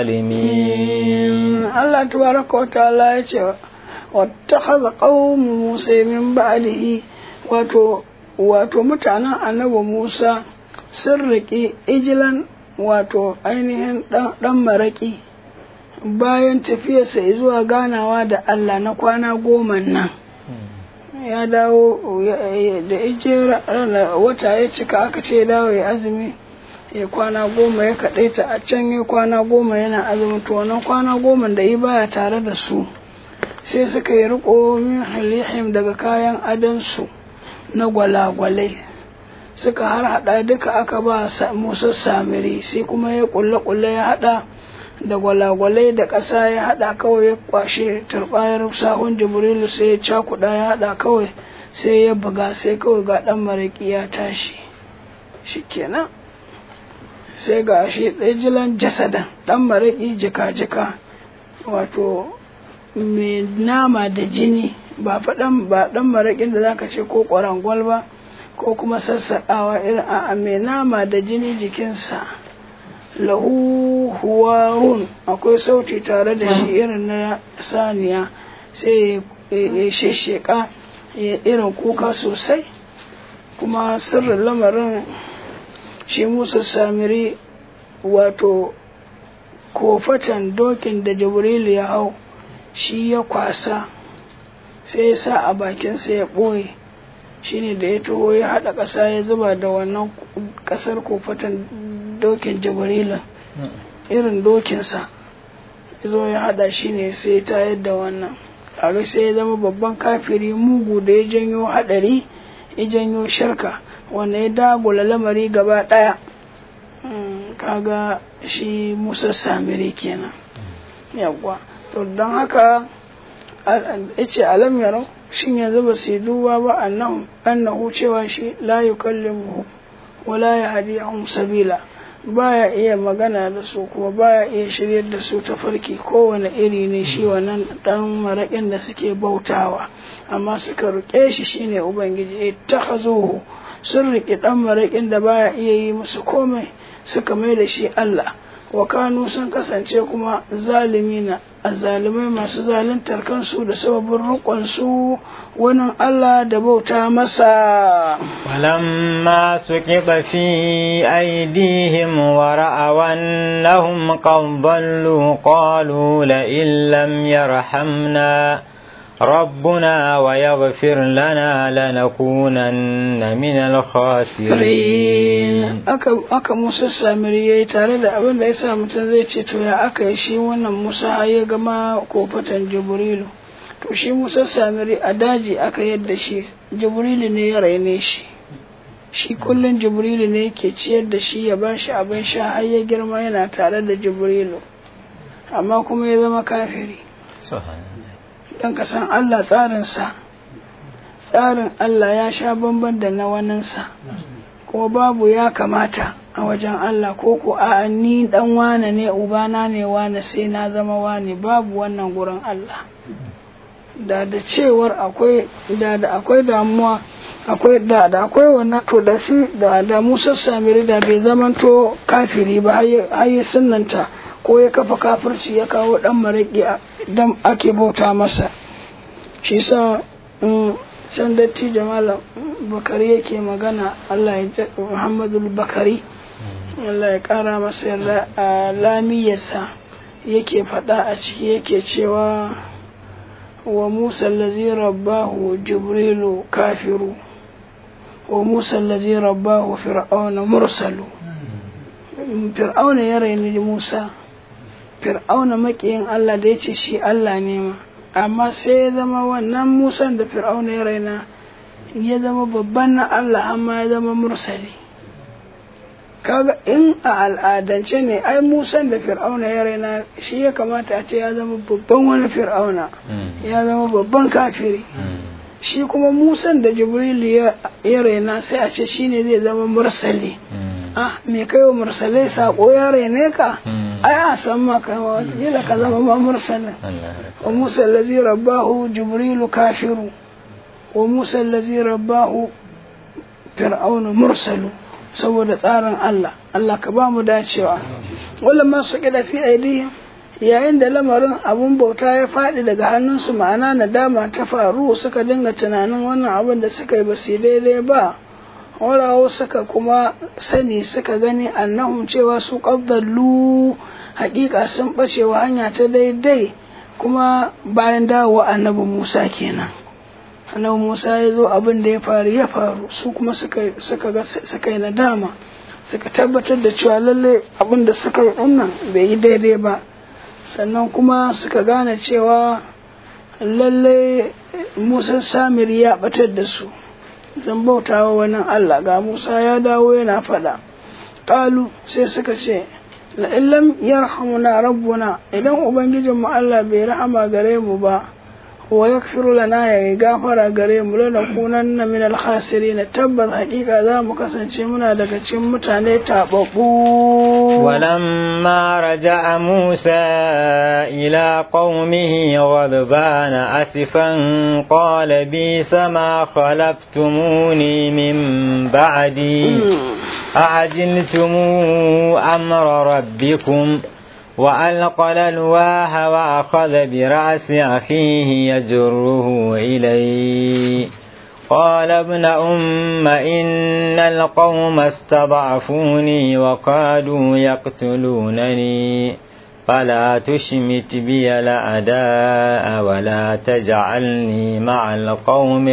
ظالمين الله تبارك وتعالى واتخذ قوم موسى من بعده wato wato mutanen annabi Musa sun riƙi ijilan wato ainihin ɗan maraƙi bayan tafiyarsa zuwa ganawa da Allah na kwana goma nan ya dawo da ijiyar wata ya cika aka ce dawo ya azumi ya kwana goma ya kaɗaita a can ya kwana goma yana azumi to wannan kwana goma da yi baya tare da su sai suka yi riko min halihim daga kayan adansu na gwalagwalai suka har hada duka aka ba musa samiri sai kuma ya kulle kulle ya hada da gwalagwalai da ƙasa ya hada kawai ya kwashe turbayar sahun jibrilu sai ya cakuda ya hada kawai sai ya buga sai kawai ga dan maraki ya tashi shikenan sai ga shi jilan jasadan dan maraki jika-jika wato mai nama da jini ba faɗan ba ɗan maraƙin da zaka ce ko ƙwarangwal ba ko kuma sassaƙawa irin a mai nama da jini jikinsa lahu huwarun akwai sauti tare da shi irin na saniya sai ya shesheka ya irin kuka sosai kuma sirrin lamarin shi musa samiri wato kofatan dokin da jibrilu ya hau shi ya kwasa sai ya sa a bakinsa ya ɓoye shi ne da ya taho ya haɗa ƙasa ya zuba da wannan ƙasar kofatan dokin jibrilu irin dokinsa ya zo ya haɗa shi ne sai ya tayar da wannan kaga sai ya zama babban kafiri mugu da ya janyo haɗari ya janyo shirka wanda ya dagula lamari gaba ɗaya kaga shi musa samiri kenan yawwa to don haka yace alam yarau shin yanzu ba su duba ba annahu annahu cewa shi la yukallimuhu wala yahdihum sabila baya iya magana da su kuma baya iya shiryar da su ta farki kowane iri ne shi wannan dan maraƙin da suke bautawa amma suka ruƙe shi shine ubangiji ittakhazuhu sun riƙe dan maraƙin da baya iya yi musu komai suka mai da shi Allah wa kanu sun kasance kuma zalimina azzalumai masu zaluntar kansu da sababin rukunsu wani Allah da bauta masa ولما سقط في أيديهم ورأوا أنهم قد ضلوا قالوا لئن لم يرحمنا ربنا ويغفر لنا لنكونن من الخاسرين aka Musa Samiri yayi tare da abin da yasa mutum zai ce to ya aka yi shi wannan Musa ya gama kofatan Jibrilu to shi Musa Samiri a daji aka yadda shi Jibrilu ne ya raine shi shi kullum Jibrilu ne yake ciyar da shi ya bashi abin sha har ya girma yana tare da Jibrilu amma kuma ya zama kafiri don ka san Allah tsarinsa tsarin Allah ya sha bamban da na waninsa kuma babu ya kamata a wajen Allah ko ko a ni dan wane ne ubana ne wane sai na zama wane babu wannan gurin Allah da da cewar akwai da da akwai damuwa akwai da da akwai wannan to da shi da da Musa Samiri da bai zamanto kafiri ba har ya sunnanta ko ya kafa kafirci ya kawo dan maraki dan ake bauta masa shi sa can dattijo malam bakari yake magana Allah ya Muhammadu bakari Allah ya kara masa yarda a lamiyarsa yake faɗa a ciki yake cewa wa Musa allazi rabbahu Jibrilu kafiru wa Musa allazi rabbahu Fir'auna mursalu Fir'auna ya raini Musa Fir'auna makiyin Allah da ya ce shi Allah ne ma amma sai ya zama wannan musan da fir'auna ya raina ya zama babban na Allah amma ya zama mursali kaga in a al'adance ne ai musan da fir'auna ya raina shi ya kamata a ce ya zama babban wani fir'auna ya zama babban kafiri shi kuma musan da jibril ya raina sai a ce shine zai zama mursali ah me kai wa mursalai sako ya raine ka ai a san maka wata ka zama ma mursalin wa musa allazi rabbahu jibrilu kafiru wa musa allazi rabbahu fir'aunu mursalu saboda tsarin Allah Allah ka ba mu dacewa wala ma su kida fi aidihim yayin da lamarin abun bauta ya faɗi daga hannunsu ma'ana nadama ta faru suka dinga tunanin wannan abin da suka yi ba su daidai ba warawo suka kuma sani suka gani annahum cewa su qaddallu haƙiƙa sun ɓacewa hanya ta daidai kuma bayan dawowa annabi Musa kenan annabi Musa ya zo abin da ya faru ya faru su kuma suka suka ga suka yi nadama suka tabbatar da cewa lalle abin da suka yi dinnan bai yi daidai ba sannan kuma suka gane cewa lalle Musa Samiri ya batar da su zan bautawa wani Allah ga Musa ya dawo yana faɗa ƙalu sai suka ce la illam yarhamuna rabbuna idan ubangijinmu Allah bai rahama gare mu ba wa yakfiru lana ya gafara gare mu lana kunanna min al-khasirin tabbas hakika za mu kasance muna daga cikin mutane tababbu ولما رجع موسى إلى قومه غضبان أسفا قال بيس ما خلفتموني من بعدي أعجلتم أمر ربكم وألقى الألواح وأخذ برأس أخيه يجره إليه قال ابن أم إن القوم استضعفوني وقالوا يقتلونني فلا تشمت بي الأعداء ولا تجعلني مع القوم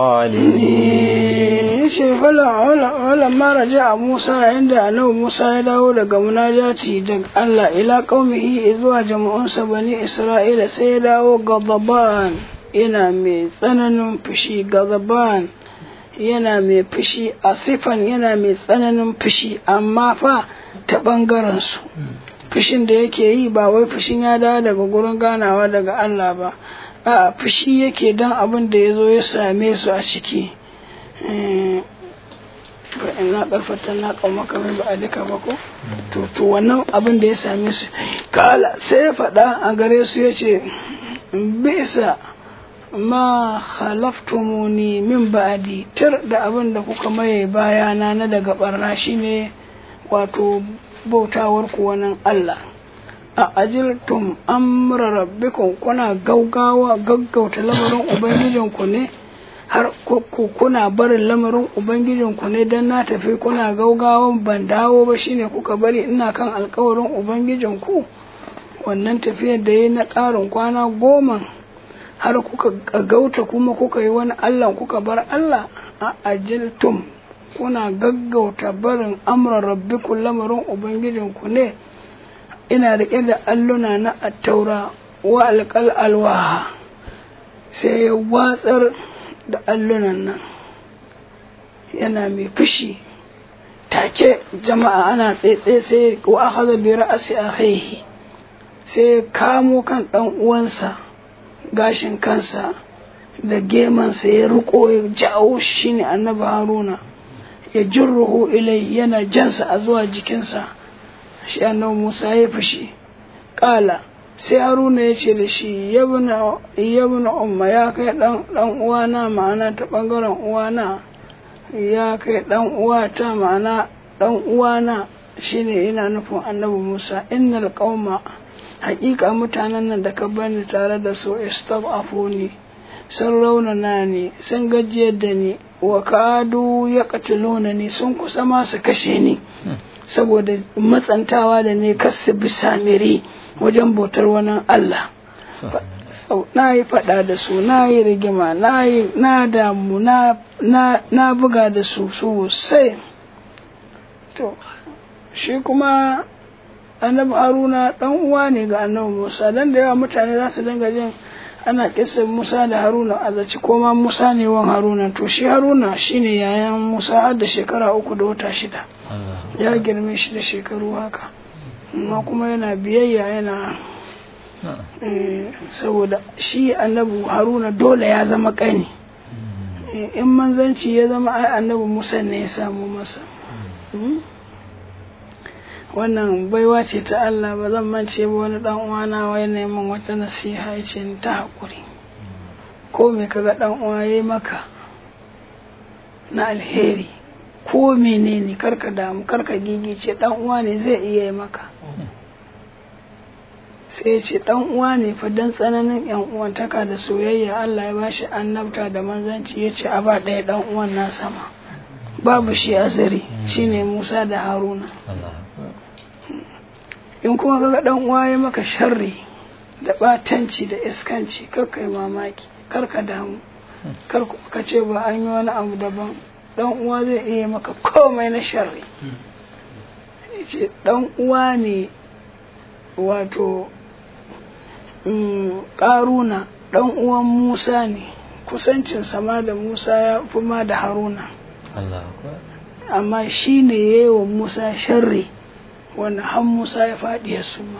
الظالمين yace wala ma raja Musa inda annabi Musa ya dawo daga munajati daga Allah ila qaumihi zuwa jama'unsa bani Isra'ila sai ya dawo gadaban yana mai tsananin fushi gadaban yana mai fushi asifan yana mai tsananin fushi amma fa ta bangaren su fushin da yake yi ba wai fushin ya dawo daga gurin ganawa daga Allah ba a fushi yake dan abin da ya zo ya same su a ciki na karfata na kaumaka min ba a duka ba ko to to wannan abin da ya same su kala sai ya faɗa a gare su ya ce bisa ma khalaftumuni min ba'di tir da abin da kuka maye bayana na daga barna shine wato bautawar ku wannan Allah a ajiltum amra rabbikum kuna gaugawa gaggauta lamarin ubangijinku ne har kuna barin lamarin ubangijinku ne don na tafi kuna gaugawan ban dawo ba shine kuka bari ina kan alkawarin ubangijinku wannan tafiyar da ya na ƙarin kwana goma har kuka gauta kuma kuka yi wani allah kuka bar allah a ajiltum kuna gaggauta barin amran rabbikum lamarin ubangijinku ne ina riƙe da alluna na attaura wa alƙal alwaha sai ya watsar da allunan nan yana mai fushi take jama'a ana tsaitsaye sai wa akhadha bi ra'si akhihi sai kamo kan dan uwansa gashin kansa da gemansa ya riko ya jawo shi ne annabi haruna ya jirruhu ilai yana jansa a zuwa jikinsa shi annabi musa ya fushi kala sai haruna ya ce da shi yabna umma ya kai dan uwana ma'ana ta bangaren uwana ya kai dan uwata ma'ana dan uwana shine ina nufin annabi musa innal qauma haƙiƙa mutanen nan da ka bani tare da su istab'afuni sun raunana ni sun gajiyar da ni wa kadu ya katilona ni sun kusa ma su kashe ni saboda matsantawa da ne kasu bi samiri wajen bautar wani Allah na yi faɗa da su na yi rigima na damu na buga da su sosai to shi kuma annabi haruna ɗan uwa ne ga annabi musa dan da yawa mutane za su dinga jin ana kisan Musa da Haruna a zaci ko ma Musa ne wan Haruna to shi Haruna shine yayan Musa har da shekara uku da wata shida ya girme shi da shekaru haka amma kuma yana biyayya yana eh, saboda shi annabi Haruna dole ya zama kani Eh, in manzanci ya zama ai annabi Musa ne ya samu masa Mm. wannan baiwa ce ta Allah ba zan mance ba wani dan uwana wai neman wata nasiha ya ce ni ta haƙuri ko me kaga dan uwa yayi maka na alheri ko menene karka damu karka gigice dan uwa ne zai iya yi maka sai ya ce dan uwa ne fa dan tsananin yan uwantaka da soyayya Allah ya bashi annabta da manzanci ya ce a ba ɗaya dan uwan na sama babu shi asiri shine Musa da Haruna in kuma kaga dan uwa ya maka sharri da batanci da iskanci kar kai mamaki kar ka damu kar ku- ka ce ba an yi wani abu daban dan uwa zai iya maka komai na sharri ce dan uwa ne wato mm, karuna dan uwan musa ne kusancin sama da musa ya fi ma da haruna amma shi ne ya yi wa musa sharri wanda har musa ya faɗi ya suma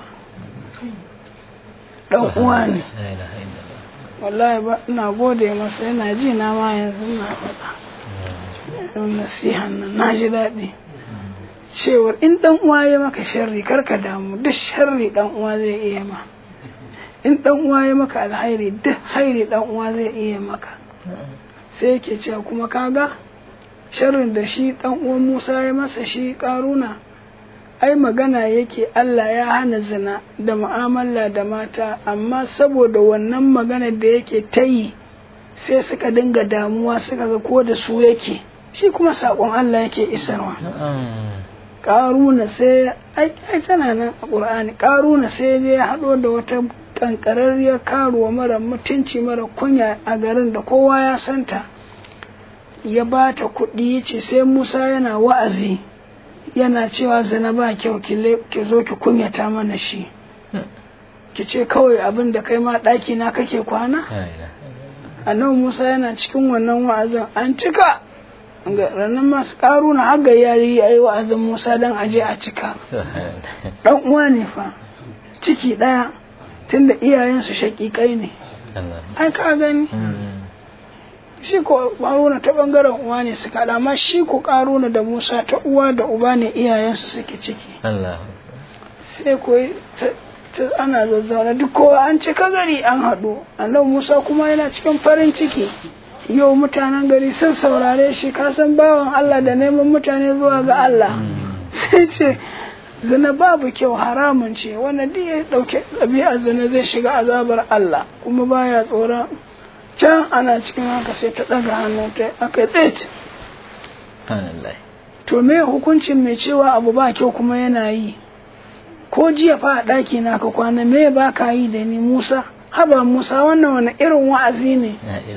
dan uwa ne wallahi ba ina gode masa yana ji na ma yanzu na faɗa Yan nasihan nan na ji daɗi cewar in dan uwa ya maka sharri karka damu duk sharri dan uwa zai iya ma in dan uwa ya maka alhairi duk hairi dan uwa zai iya maka sai yake cewa kuma kaga sharrin da shi dan uwan Musa ya masa shi karuna ai magana yake Allah ya hana zina da mu'amala da mata amma saboda wannan magana da yake ta yi sai suka dinga damuwa suka ga ko da su yake shi kuma saƙon Allah yake isarwa ƙaruna sai ai ai tana nan a ƙur'ani ƙaruna sai ya ya haɗo da wata ƙanƙararriyar karuwa mara mutunci mara kunya a garin da kowa ya santa ya ba ta kuɗi ya ce sai musa yana wa'azi yana cewa zina ba kyau ki le- ki zo ki kunyata mana shi ki ce kawai abin da kai ma ɗaki na kake kwana annabi musa yana cikin wannan wa'azin an cika ga ranar masu ƙaru na haga yari ya yi wa'azin musa don aje a cika ɗan uwa ne fa ciki ɗaya tunda iyayensu shaƙiƙai ne ai ka gani shi ko ƙaruna ta ɓangaren uwa ne suka haɗa amma shi ko ƙaruna da musa ta uwa da uba ne iyayensu suke ciki sai ko ta- ta- ana zazzauna duk kowa an cika gari an haɗu annabi musa kuma yana cikin farin ciki yau mutanen gari sun saurare shi kasan bawan allah da neman mutane zuwa ga allah sai ce zina babu kyau haramun ce wanda duk ya ɗauke ɗabi'ar zina zai shiga azabar allah kuma baya tsoron can ana cikin haka sai ta ɗaga hannu ta aka tsit to me hukuncin mai cewa abu ba kyau kuma yana yi ko jiya fa a ɗaki na ka kwana me ba ka yi da ni Musa haba Musa wannan wani irin wa'azi ne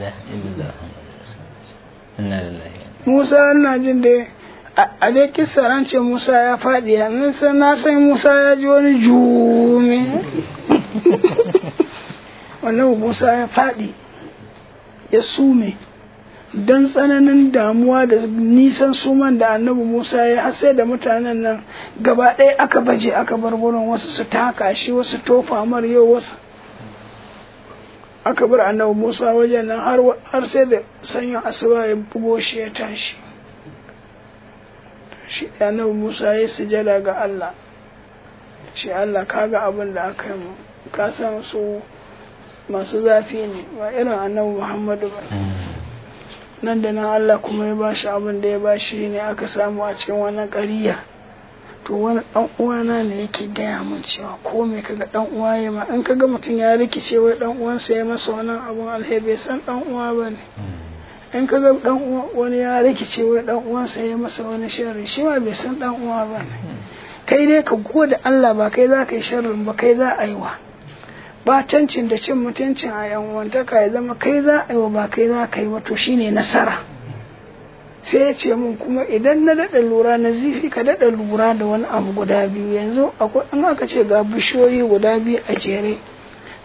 Musa ina jin da a- a dai kissar an ce Musa ya faɗi ya nan san na san Musa ya ji wani jumi wannan Musa ya faɗi ya sume don tsananin damuwa da nisan suman da annabi Musa ya har sai da mutanen nan gaba ɗaya aka baje aka bar gurin wasu su taka shi wasu tofa mar yau wasu aka bar annabi Musa wajen nan har har sai da sanyin asuba ya bugo shi ya tashi shi da annabi Musa ya sujada ga Allah shi Allah kaga abin da aka yi mu ka san su masu zafi ne ba irin annabi Muhammadu ba nan da nan Allah kuma ya bashi abin da ya bashi ne aka samu a cikin wannan ƙariya to wani ɗan uwana ne yake gaya min cewa ko me kaga ɗan uwa ya ma in kaga mutum ya rikice wai ɗan uwansa ya masa wannan abun alheri bai san ɗan uwa ba ne in kaga ɗan uwa wani ya rikice wai ɗan uwansa ya masa wani sharri shi ma bai san ɗan uwa ba ne kai dai ka gode Allah ba kai za ka yi sharrin ba kai za a yi wa batancin da cin mutuncin a yan uwantaka ya zama kai za a yi wa ba kai za ka yi ba to shine nasara sai ya ce min kuma idan na daɗa lura na zifi ka daɗa lura da wani abu guda biyu yanzu akwai in aka ce ga bishiyoyi guda biyu a jere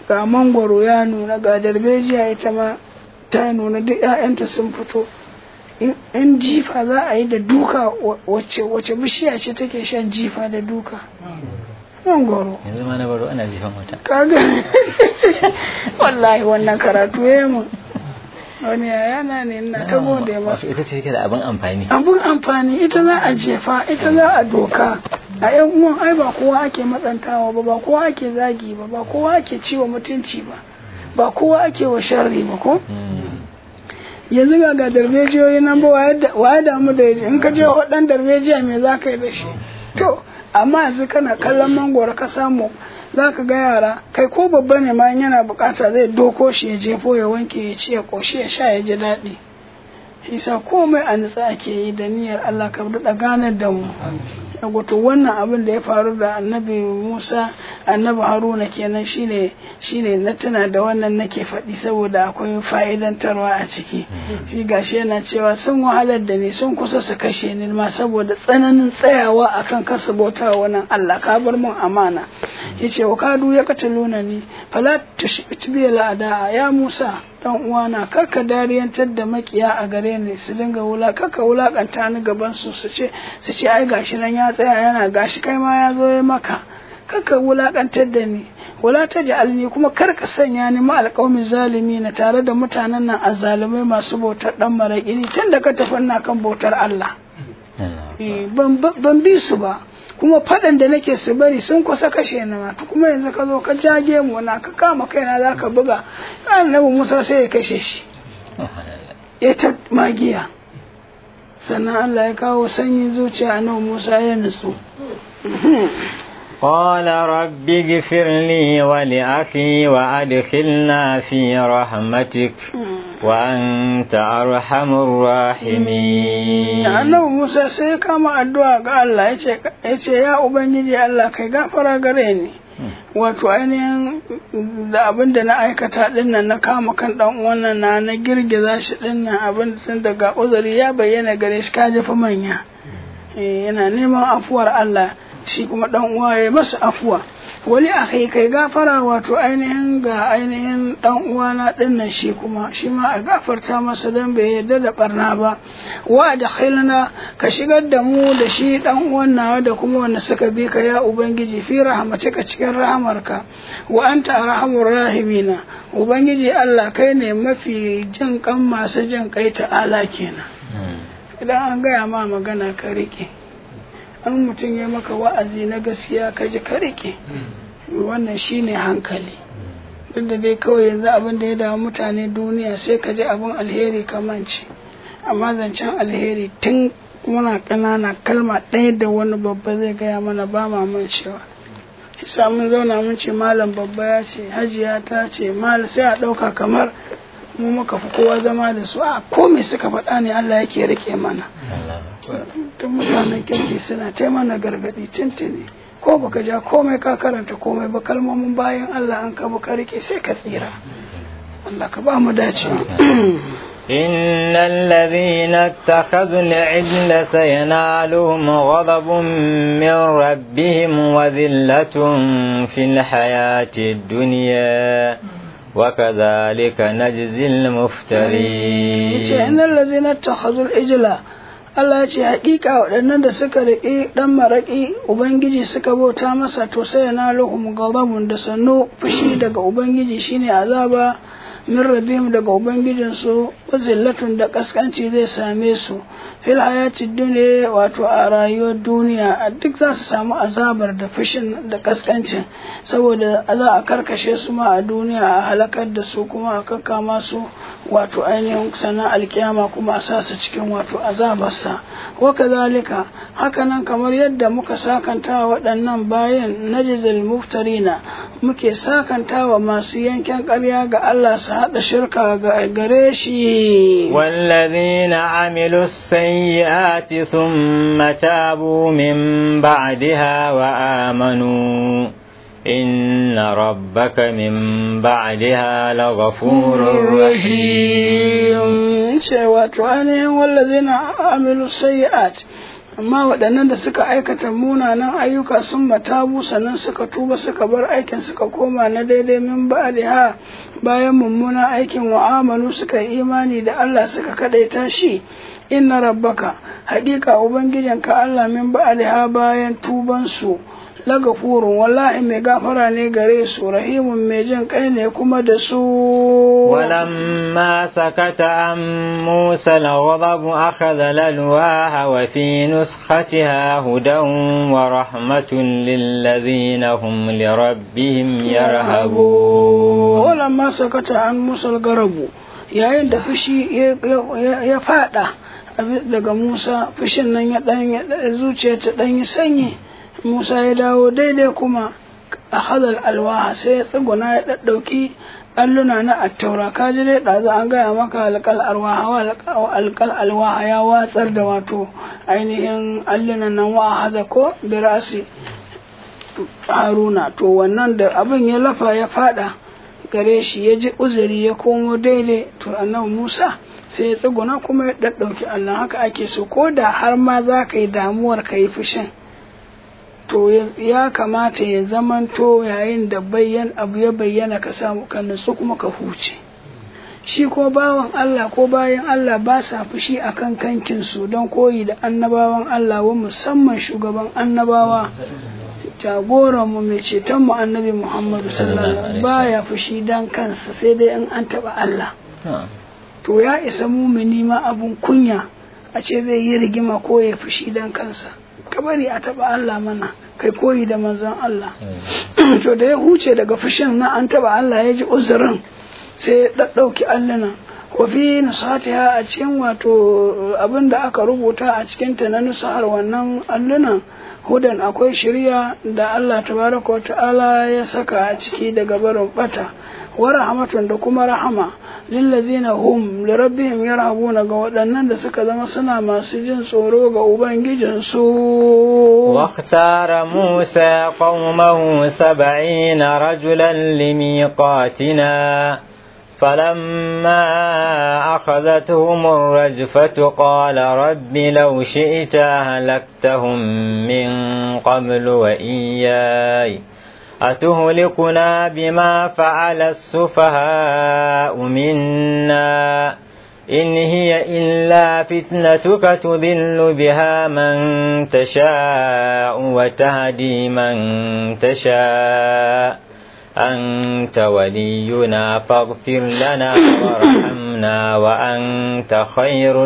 ga mangwaro ya nuna ga darbejiya ita ma ta nuna duk 'ya'yanta sun fito in jifa za a yi da duka wacce wacce bishiya ce take shan jifa da duka mangwaro yanzu ma na baro ana jifan wata kaga wallahi wannan karatu ya mun wani yayana ne na ta gode masa ita ce take da abin amfani abun amfani ita za a jefa ita za a doka a yan uwan ai ba kowa ake matsantawa ba ba kowa ake zagi ba ba kowa ake ciwa mutunci ba ba kowa ake wa sharri ba ko yanzu ga ga darbejiyoyi nan ba wa ya damu da yaji in ka je wadan darbejiya me za ka yi da shi to amma yanzu kana kallon mangwaro ka samu za ka ga yara kai ko babba ne ma yana bukata zai doko shi ya jefo ya wanke ya ci ya koshi ya sha ya ji daɗi isa komai a nutsa ake yi da niyyar Allah ka daɗa ganar da mu wato wannan abin da ya faru da annabi Musa annabi Haruna kenan shine shine na tuna da wannan nake faɗi saboda akwai fa'idantarwa a ciki shi gashi yana cewa sun wahalar da ni sun kusa su kashe ni ma saboda tsananin tsayawa akan kasa bauta wannan Allah ka bar mun amana yace wa kadu ya kataluna ni fala tushbi la'ada ya Musa dan uwana karka dariyantar da makiya a gare ni su dinga wula karka wulakanta ni gaban su su ce su ce ai gashi nan ya tsaya yana gashi kai ma ya zo ya maka karka wulakantar da ni wala ta ja'alni kuma karka sanya ni ma alƙawmin zalimi na tare da mutanen nan azzalumai masu bautar dan maraƙi ni tun da ka tafi na kan bautar Allah ban bi su ba kuma faɗan da nake su bari sun kusa kashe ni ma kuma yanzu ka zo ka jage mu na ka kama kaina za ka buga annabi Musa sai ya kashe shi ya ta magiya sannan Allah ya kawo sanyin zuciya annabi Musa ya nutsu قال رب اغفر لي ولأخي وأدخلنا في رحمتك وأنت أرحم الراحمين annabi Musa sai kama addu'a ga Allah ya ce ya Ubangiji Allah kai gafara gare ni wato ainihin da abin da na aikata dinnan na kama kan dan wannan na na girgiza shi dinnan abin tun daga uzuri ya bayyana gare shi ka jefa manya yana neman afuwar Allah shi kuma dan uwa ya masa afuwa wani a kai kai gafara wato ainihin ga ainihin dan uwa na dinnan shi kuma shi ma a gafarta masa dan bai yarda da barna ba wa da khilna ka shigar da mu da shi dan uwan nawa da kuma wanda suka bi ka ya ubangiji fi rahmatika cikin rahamarka wa anta arhamur rahimina ubangiji Allah kai ne mafi jin kan masu jin kai ta'ala kenan idan an gaya ma magana ka rike an mutum ya maka wa'azi na gaskiya ka ji ka rike wannan shine hankali duk da dai kawai yanzu abin da ya damu mutane duniya sai ka ji abin alheri kamanci amma zancen alheri tun muna ƙanana kalma ɗaya da wani babba zai gaya mana ba ma mancewa isa mun zauna mun ce malam babba ya ce hajiya ta ce mal sai a ɗauka kamar mu muka fi kowa zama da su a ko me suka faɗa ne Allah yake rike mana tun mutanen kirki suna ta mana gargaɗi tuntuni ko baka ja komai ka karanta komai ba kalmomin bayan Allah an ka ka rike sai ka tsira Allah ka ba mu dacewa إن الذين اتخذوا العجل سينالهم غضب من ربهم وذلة في الحياة الدنيا وكذلك نجزي المفترين إن الذين اتخذوا العجل Allah ya ce haƙiƙa waɗannan da suka riƙe ɗan maraƙi Ubangiji suka bauta masa to sai na lahum ghadabun da sannu fushi daga Ubangiji shine azaba min rabbihim daga Ubangijinsu zillatun da kaskanci zai same su fil hayati duniya wato a rayuwar duniya a duk za su samu azabar da fushin da kaskancin saboda za a karkashe su ma a duniya a halakar da su kuma a kakkama su wato ainihin sana alkiyama kuma a sa su cikin wato azabarsa wa kazalika hakanan kamar yadda muka sakanta waɗannan bayan najzil muftarina muke sakanta wa masu yanken ƙarya ga Allah su haɗa shirka ga gare shi والذين عملوا السيئات ثم تابوا من بعدها وآمنوا إن ربك من بعدها لغفور رحيم cewa to ainihin wallazina amilu sayyi'at amma waɗannan da suka aikata munanan ayyuka sun matabu sannan suka tuba suka bar aikin suka koma na daidai min ba'daha bayan mummunan aikin wa'amalu suka yi imani da Allah suka kadaita shi inna rabbaka haƙiƙa ubangijinka Allah min ba'daha bayan tuban su lagafurun wallahi mai gafara ne gare su rahimun mai jin kai ne kuma da su ولما سكت عن موسى الغضب أخذ الألواح وفي نسختها هدى ورحمة للذين هم لربهم يرهبون ولما سكت عن موسى الغضب yayin da fushi ya fada daga Musa fushin nan ya dan zuciya ta dan yi sanyi Musa ya dawo daidai kuma a hadal alwaha sai ya tsuguna ya ɗaɗɗauki alluna na attaura ka ji dai ɗazu an gaya maka alƙal alwaha alƙal alwaha ya watsar da wato ainihin allunan nan wa haza ko birasi haruna to wannan da abin ya lafa ya fada gare shi ya ji uzuri ya komo daidai to annabi musa sai ya tsuguna kuma ya ɗaɗɗauki allah haka ake so ko da har ma za ka yi damuwar ka yi fushin to ya kamata ya zamanto yayin da bayyan abu ya bayyana ka samu ka nutsu kuma ka huce shi ko bawan Allah ko bayan Allah ba sa fushi akan kankin su don koyi da annabawan Allah wa musamman shugaban annabawa jagoran mu mai ceton mu annabi Muhammadu sallallahu alaihi baya fushi dan kansa sai dai in an taba Allah to ya isa mumini ma abun kunya a ce zai yi rigima ko ya fushi dan kansa ka bari a taba Allah mana kai koyi da manzon Allah to da ya huce daga fushin na an taba Allah ya ji uzurin sai ya ɗaɗɗauki alluna wa fi nusatiha a cikin wato abin da aka rubuta a cikin ta na nusahar wannan allunan hudan akwai shirya da Allah tabaraka wa ta'ala ya saka a ciki daga barin bata wa rahmatun da kuma rahama lillazina hum li rabbihim yarhabuna ga waɗannan da suka zama suna masu jin tsoro ga ubangijinsu واختار موسى قومه سبعين رجلا لميقاتنا فلما أخذتهم الرجفة قال رب لو شئت أهلكتهم من قبل وإياي أتهلكنا بما فعل السفهاء منا إن هي إلا فتنتك تذل بها من تشاء وتهدي من تشاء أنت ولينا فاغفر لنا وارحمنا وأنت خير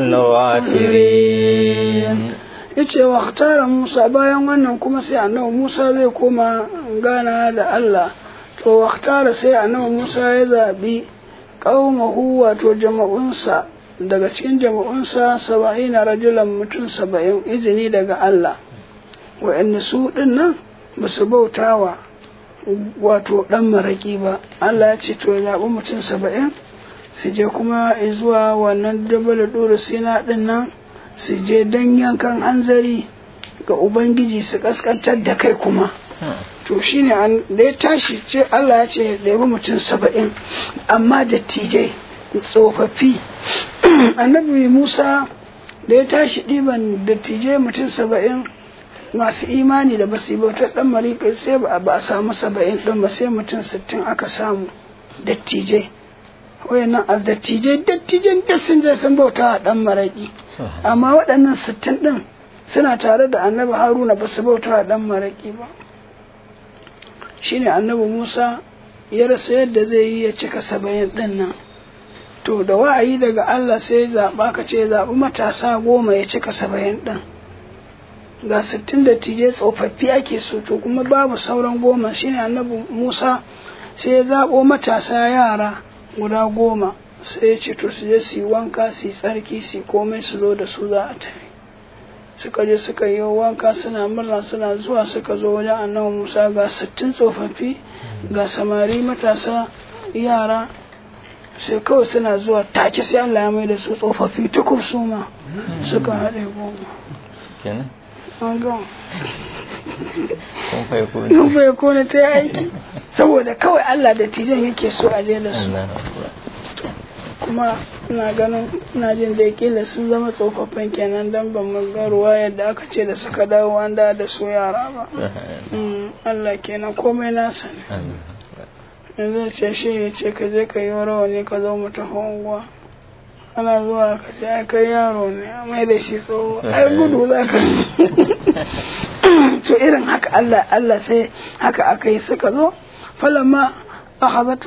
الغافرين yace wa tara Musa bayan wannan kuma sai annabi Musa zai koma gana da Allah to wa tara sai annabi Musa ya zabi qaumahu wato jama'unsa daga cikin jama'unsa saba'ina rajulan mutum saba'in izini daga Allah wa'anda su din nan ba su bautawa wato dan maraki ba Allah ya ce to ya zaɓi mutum saba'in su je kuma zuwa wannan dabal dora sina din nan su je dan yankan hanzari ga ubangiji su kaskantar da kai kuma to shine da ya tashi ce Allah ya ce da yabi mutum saba'in amma dattijai tsofaffi annabi Musa da ya tashi ɗiban dattijai mutum saba'in masu imani da basu yi bautar ɗan marika sai ba a samu saba'in ɗin ba sai mutum sittin aka samu dattijai wayannan a dattijai dattijan da sun je sun bauta a ɗan maraƙi amma waɗannan sittin ɗin suna tare da annabi haruna ba su bauta a ɗan maraƙi ba shine annabi musa ya rasa yadda zai yi ya cika saba'in ɗin nan to da wa'ayi daga allah sai zaɓa ka ce zaɓi matasa goma ya cika saba'in ɗin ga sittin da tije tsofaffi ake so to kuma babu sauran goma shine annabi musa sai ya zaɓo matasa yara guda goma sai ya ce to su je su yi wanka su yi tsarki su yi komai su zo da su za a tafi suka je suka yi wanka suna murna suna zuwa suka zo wajen annabi musa ga sittin tsofaffi ga samari matasa yara sai kawai suna zuwa take sai allah ya mai da su tsofaffi tukub su ma suka haɗe goma an gama kun bai kone ta yi aiki saboda kawai allah da tijan yake so a je da su kuma ina ganin ina jin da kila sun zama tsofaffin kenan dan ban mu ga ruwa yadda aka ce da suka dawo an da da su yara ba Mm, Allah kenan komai nasa ne yanzu ce shi ya ce ka je ka yi rawani ka zo mu tafi unguwa ana zuwa ka ce ai kai yaro ne a mai da shi tsoho ai gudu za ka to irin haka Allah Allah sai haka aka yi suka zo falamma akhadatu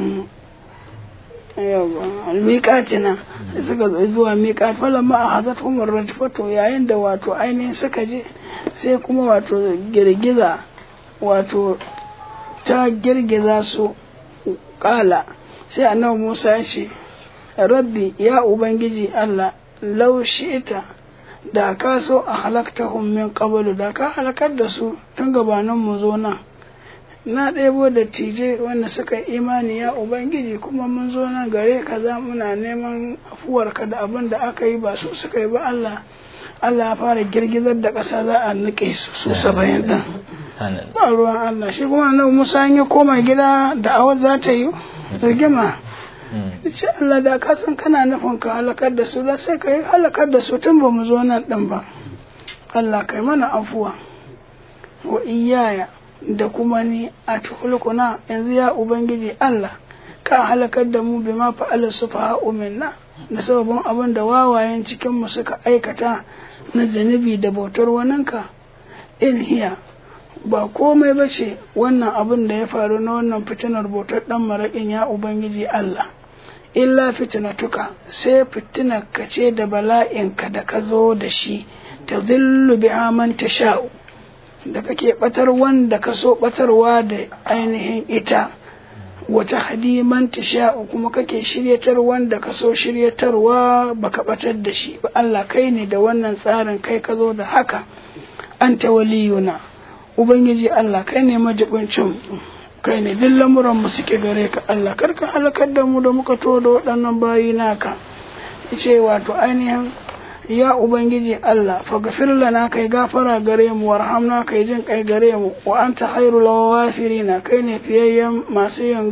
miƙatina suka zo zuwa miƙat falamma akhadatu umar rajfatu yayin da wato ainihin suka je sai kuma wato girgiza wato ta girgiza su kala sai annabi Musa ya ce rabbi ya ubangiji Allah lau ita da ka so a halaktahum min qablu da ka halakar da su tun gabanin mu zo nan na ɗebo da tije wanda suka yi imani ya ubangiji kuma mun zo nan gare ka za muna neman afuwarka da abin da aka yi ba su suka yi ba Allah Allah ya fara girgizar da ƙasa za a nike su su saba'in ɗin ba ruwan Allah shi kuma nan Musa ya koma gida da awar za ta yi rigima ce Allah da ka san kana nufin ka halakar da su da sai ka yi halakar da su tun ba mu zo nan ɗin ba Allah kai mana afuwa wa iyaya da kuma ni a tuhulkuna yanzu ya ubangiji Allah ka halakar da mu bima fa'ala sufaha'u minna da sababin abin da wawayen cikin mu suka aikata na zanibi da bautar waninka in hiya ba komai ba ce wannan abin da ya faru na wannan fitinar bautar dan maraƙin ya ubangiji Allah illa fitinatuka sai fitinar ka ce da bala'inka da ka zo da shi ta zillu biha man tasha'u da kake batar wanda ka so batarwa da ainihin ita wata hadiman tasha'u kuma kake shiryatar wanda ka so shiryatarwa baka batar da shi ba Allah kai ne da wannan tsarin kai ka zo da haka anta waliyuna ubangiji Allah kai ne majibincin kai ne duk lamuran mu suke gare ka Allah karka halakar da mu da muka to da waɗannan bayi naka ce wato ainihin ya ubangiji Allah faghfir lana kai gafara gare mu warhamna kai jin kai gare mu wa anta khairul ghafirina kai ne fiyayyen masu yin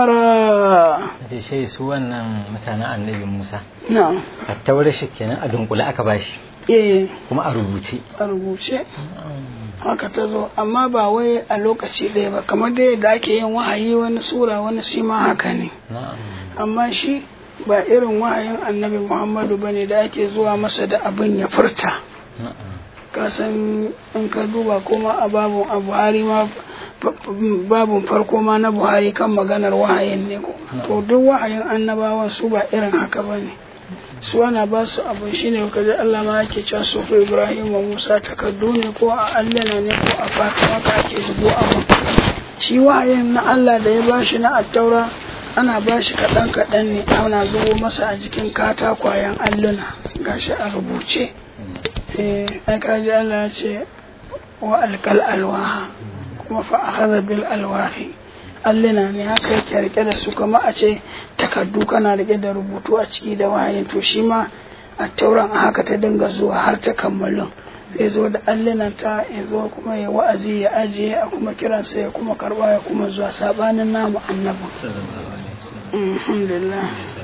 gafara ce shi su wannan mutanen annabi Musa na'am a taurar shi kenan a dunkule aka bashi eh kuma a rubuce a rubuce haka ta zo amma ba wai a lokaci ɗaya ba kamar da yadda ake yin wahayi wani sura wani shi ma haka ne na'am amma shi ba irin wahayin annabi muhammadu ba ne da ake zuwa masa da abin ya furta na'am kasan in ka duba kuma a babun a buhari ma babun farko ma na buhari kan maganar wahayin ne ko to duk wahayin annabawan su ba irin haka ba ne su ana ba su abin shi ne kaji Allah ma yake cewa su fi Ibrahim wa Musa takardu ne ko a allana ne ko a fata haka ake zubo abin shi wahayin na Allah da ya ba shi na attaura ana ba shi kaɗan kaɗan ne ana zubo masa a jikin katakwayen alluna gashi a rubuce eh ai kaji Allah ya ce wa alkal alwaha kuma fa akhadha bil alwahi alluna ne haka yake rike da su kama a ce takardu kana rike da rubutu a ciki da wahayin to shi ma a tauran a haka ta dinga zuwa har ta kammalin zai zo da allunan ta ya zo kuma ya wa'azi ya ajiye a kuma kiransa ya kuma karba ya kuma zuwa sabanin namu annabin alhamdulillah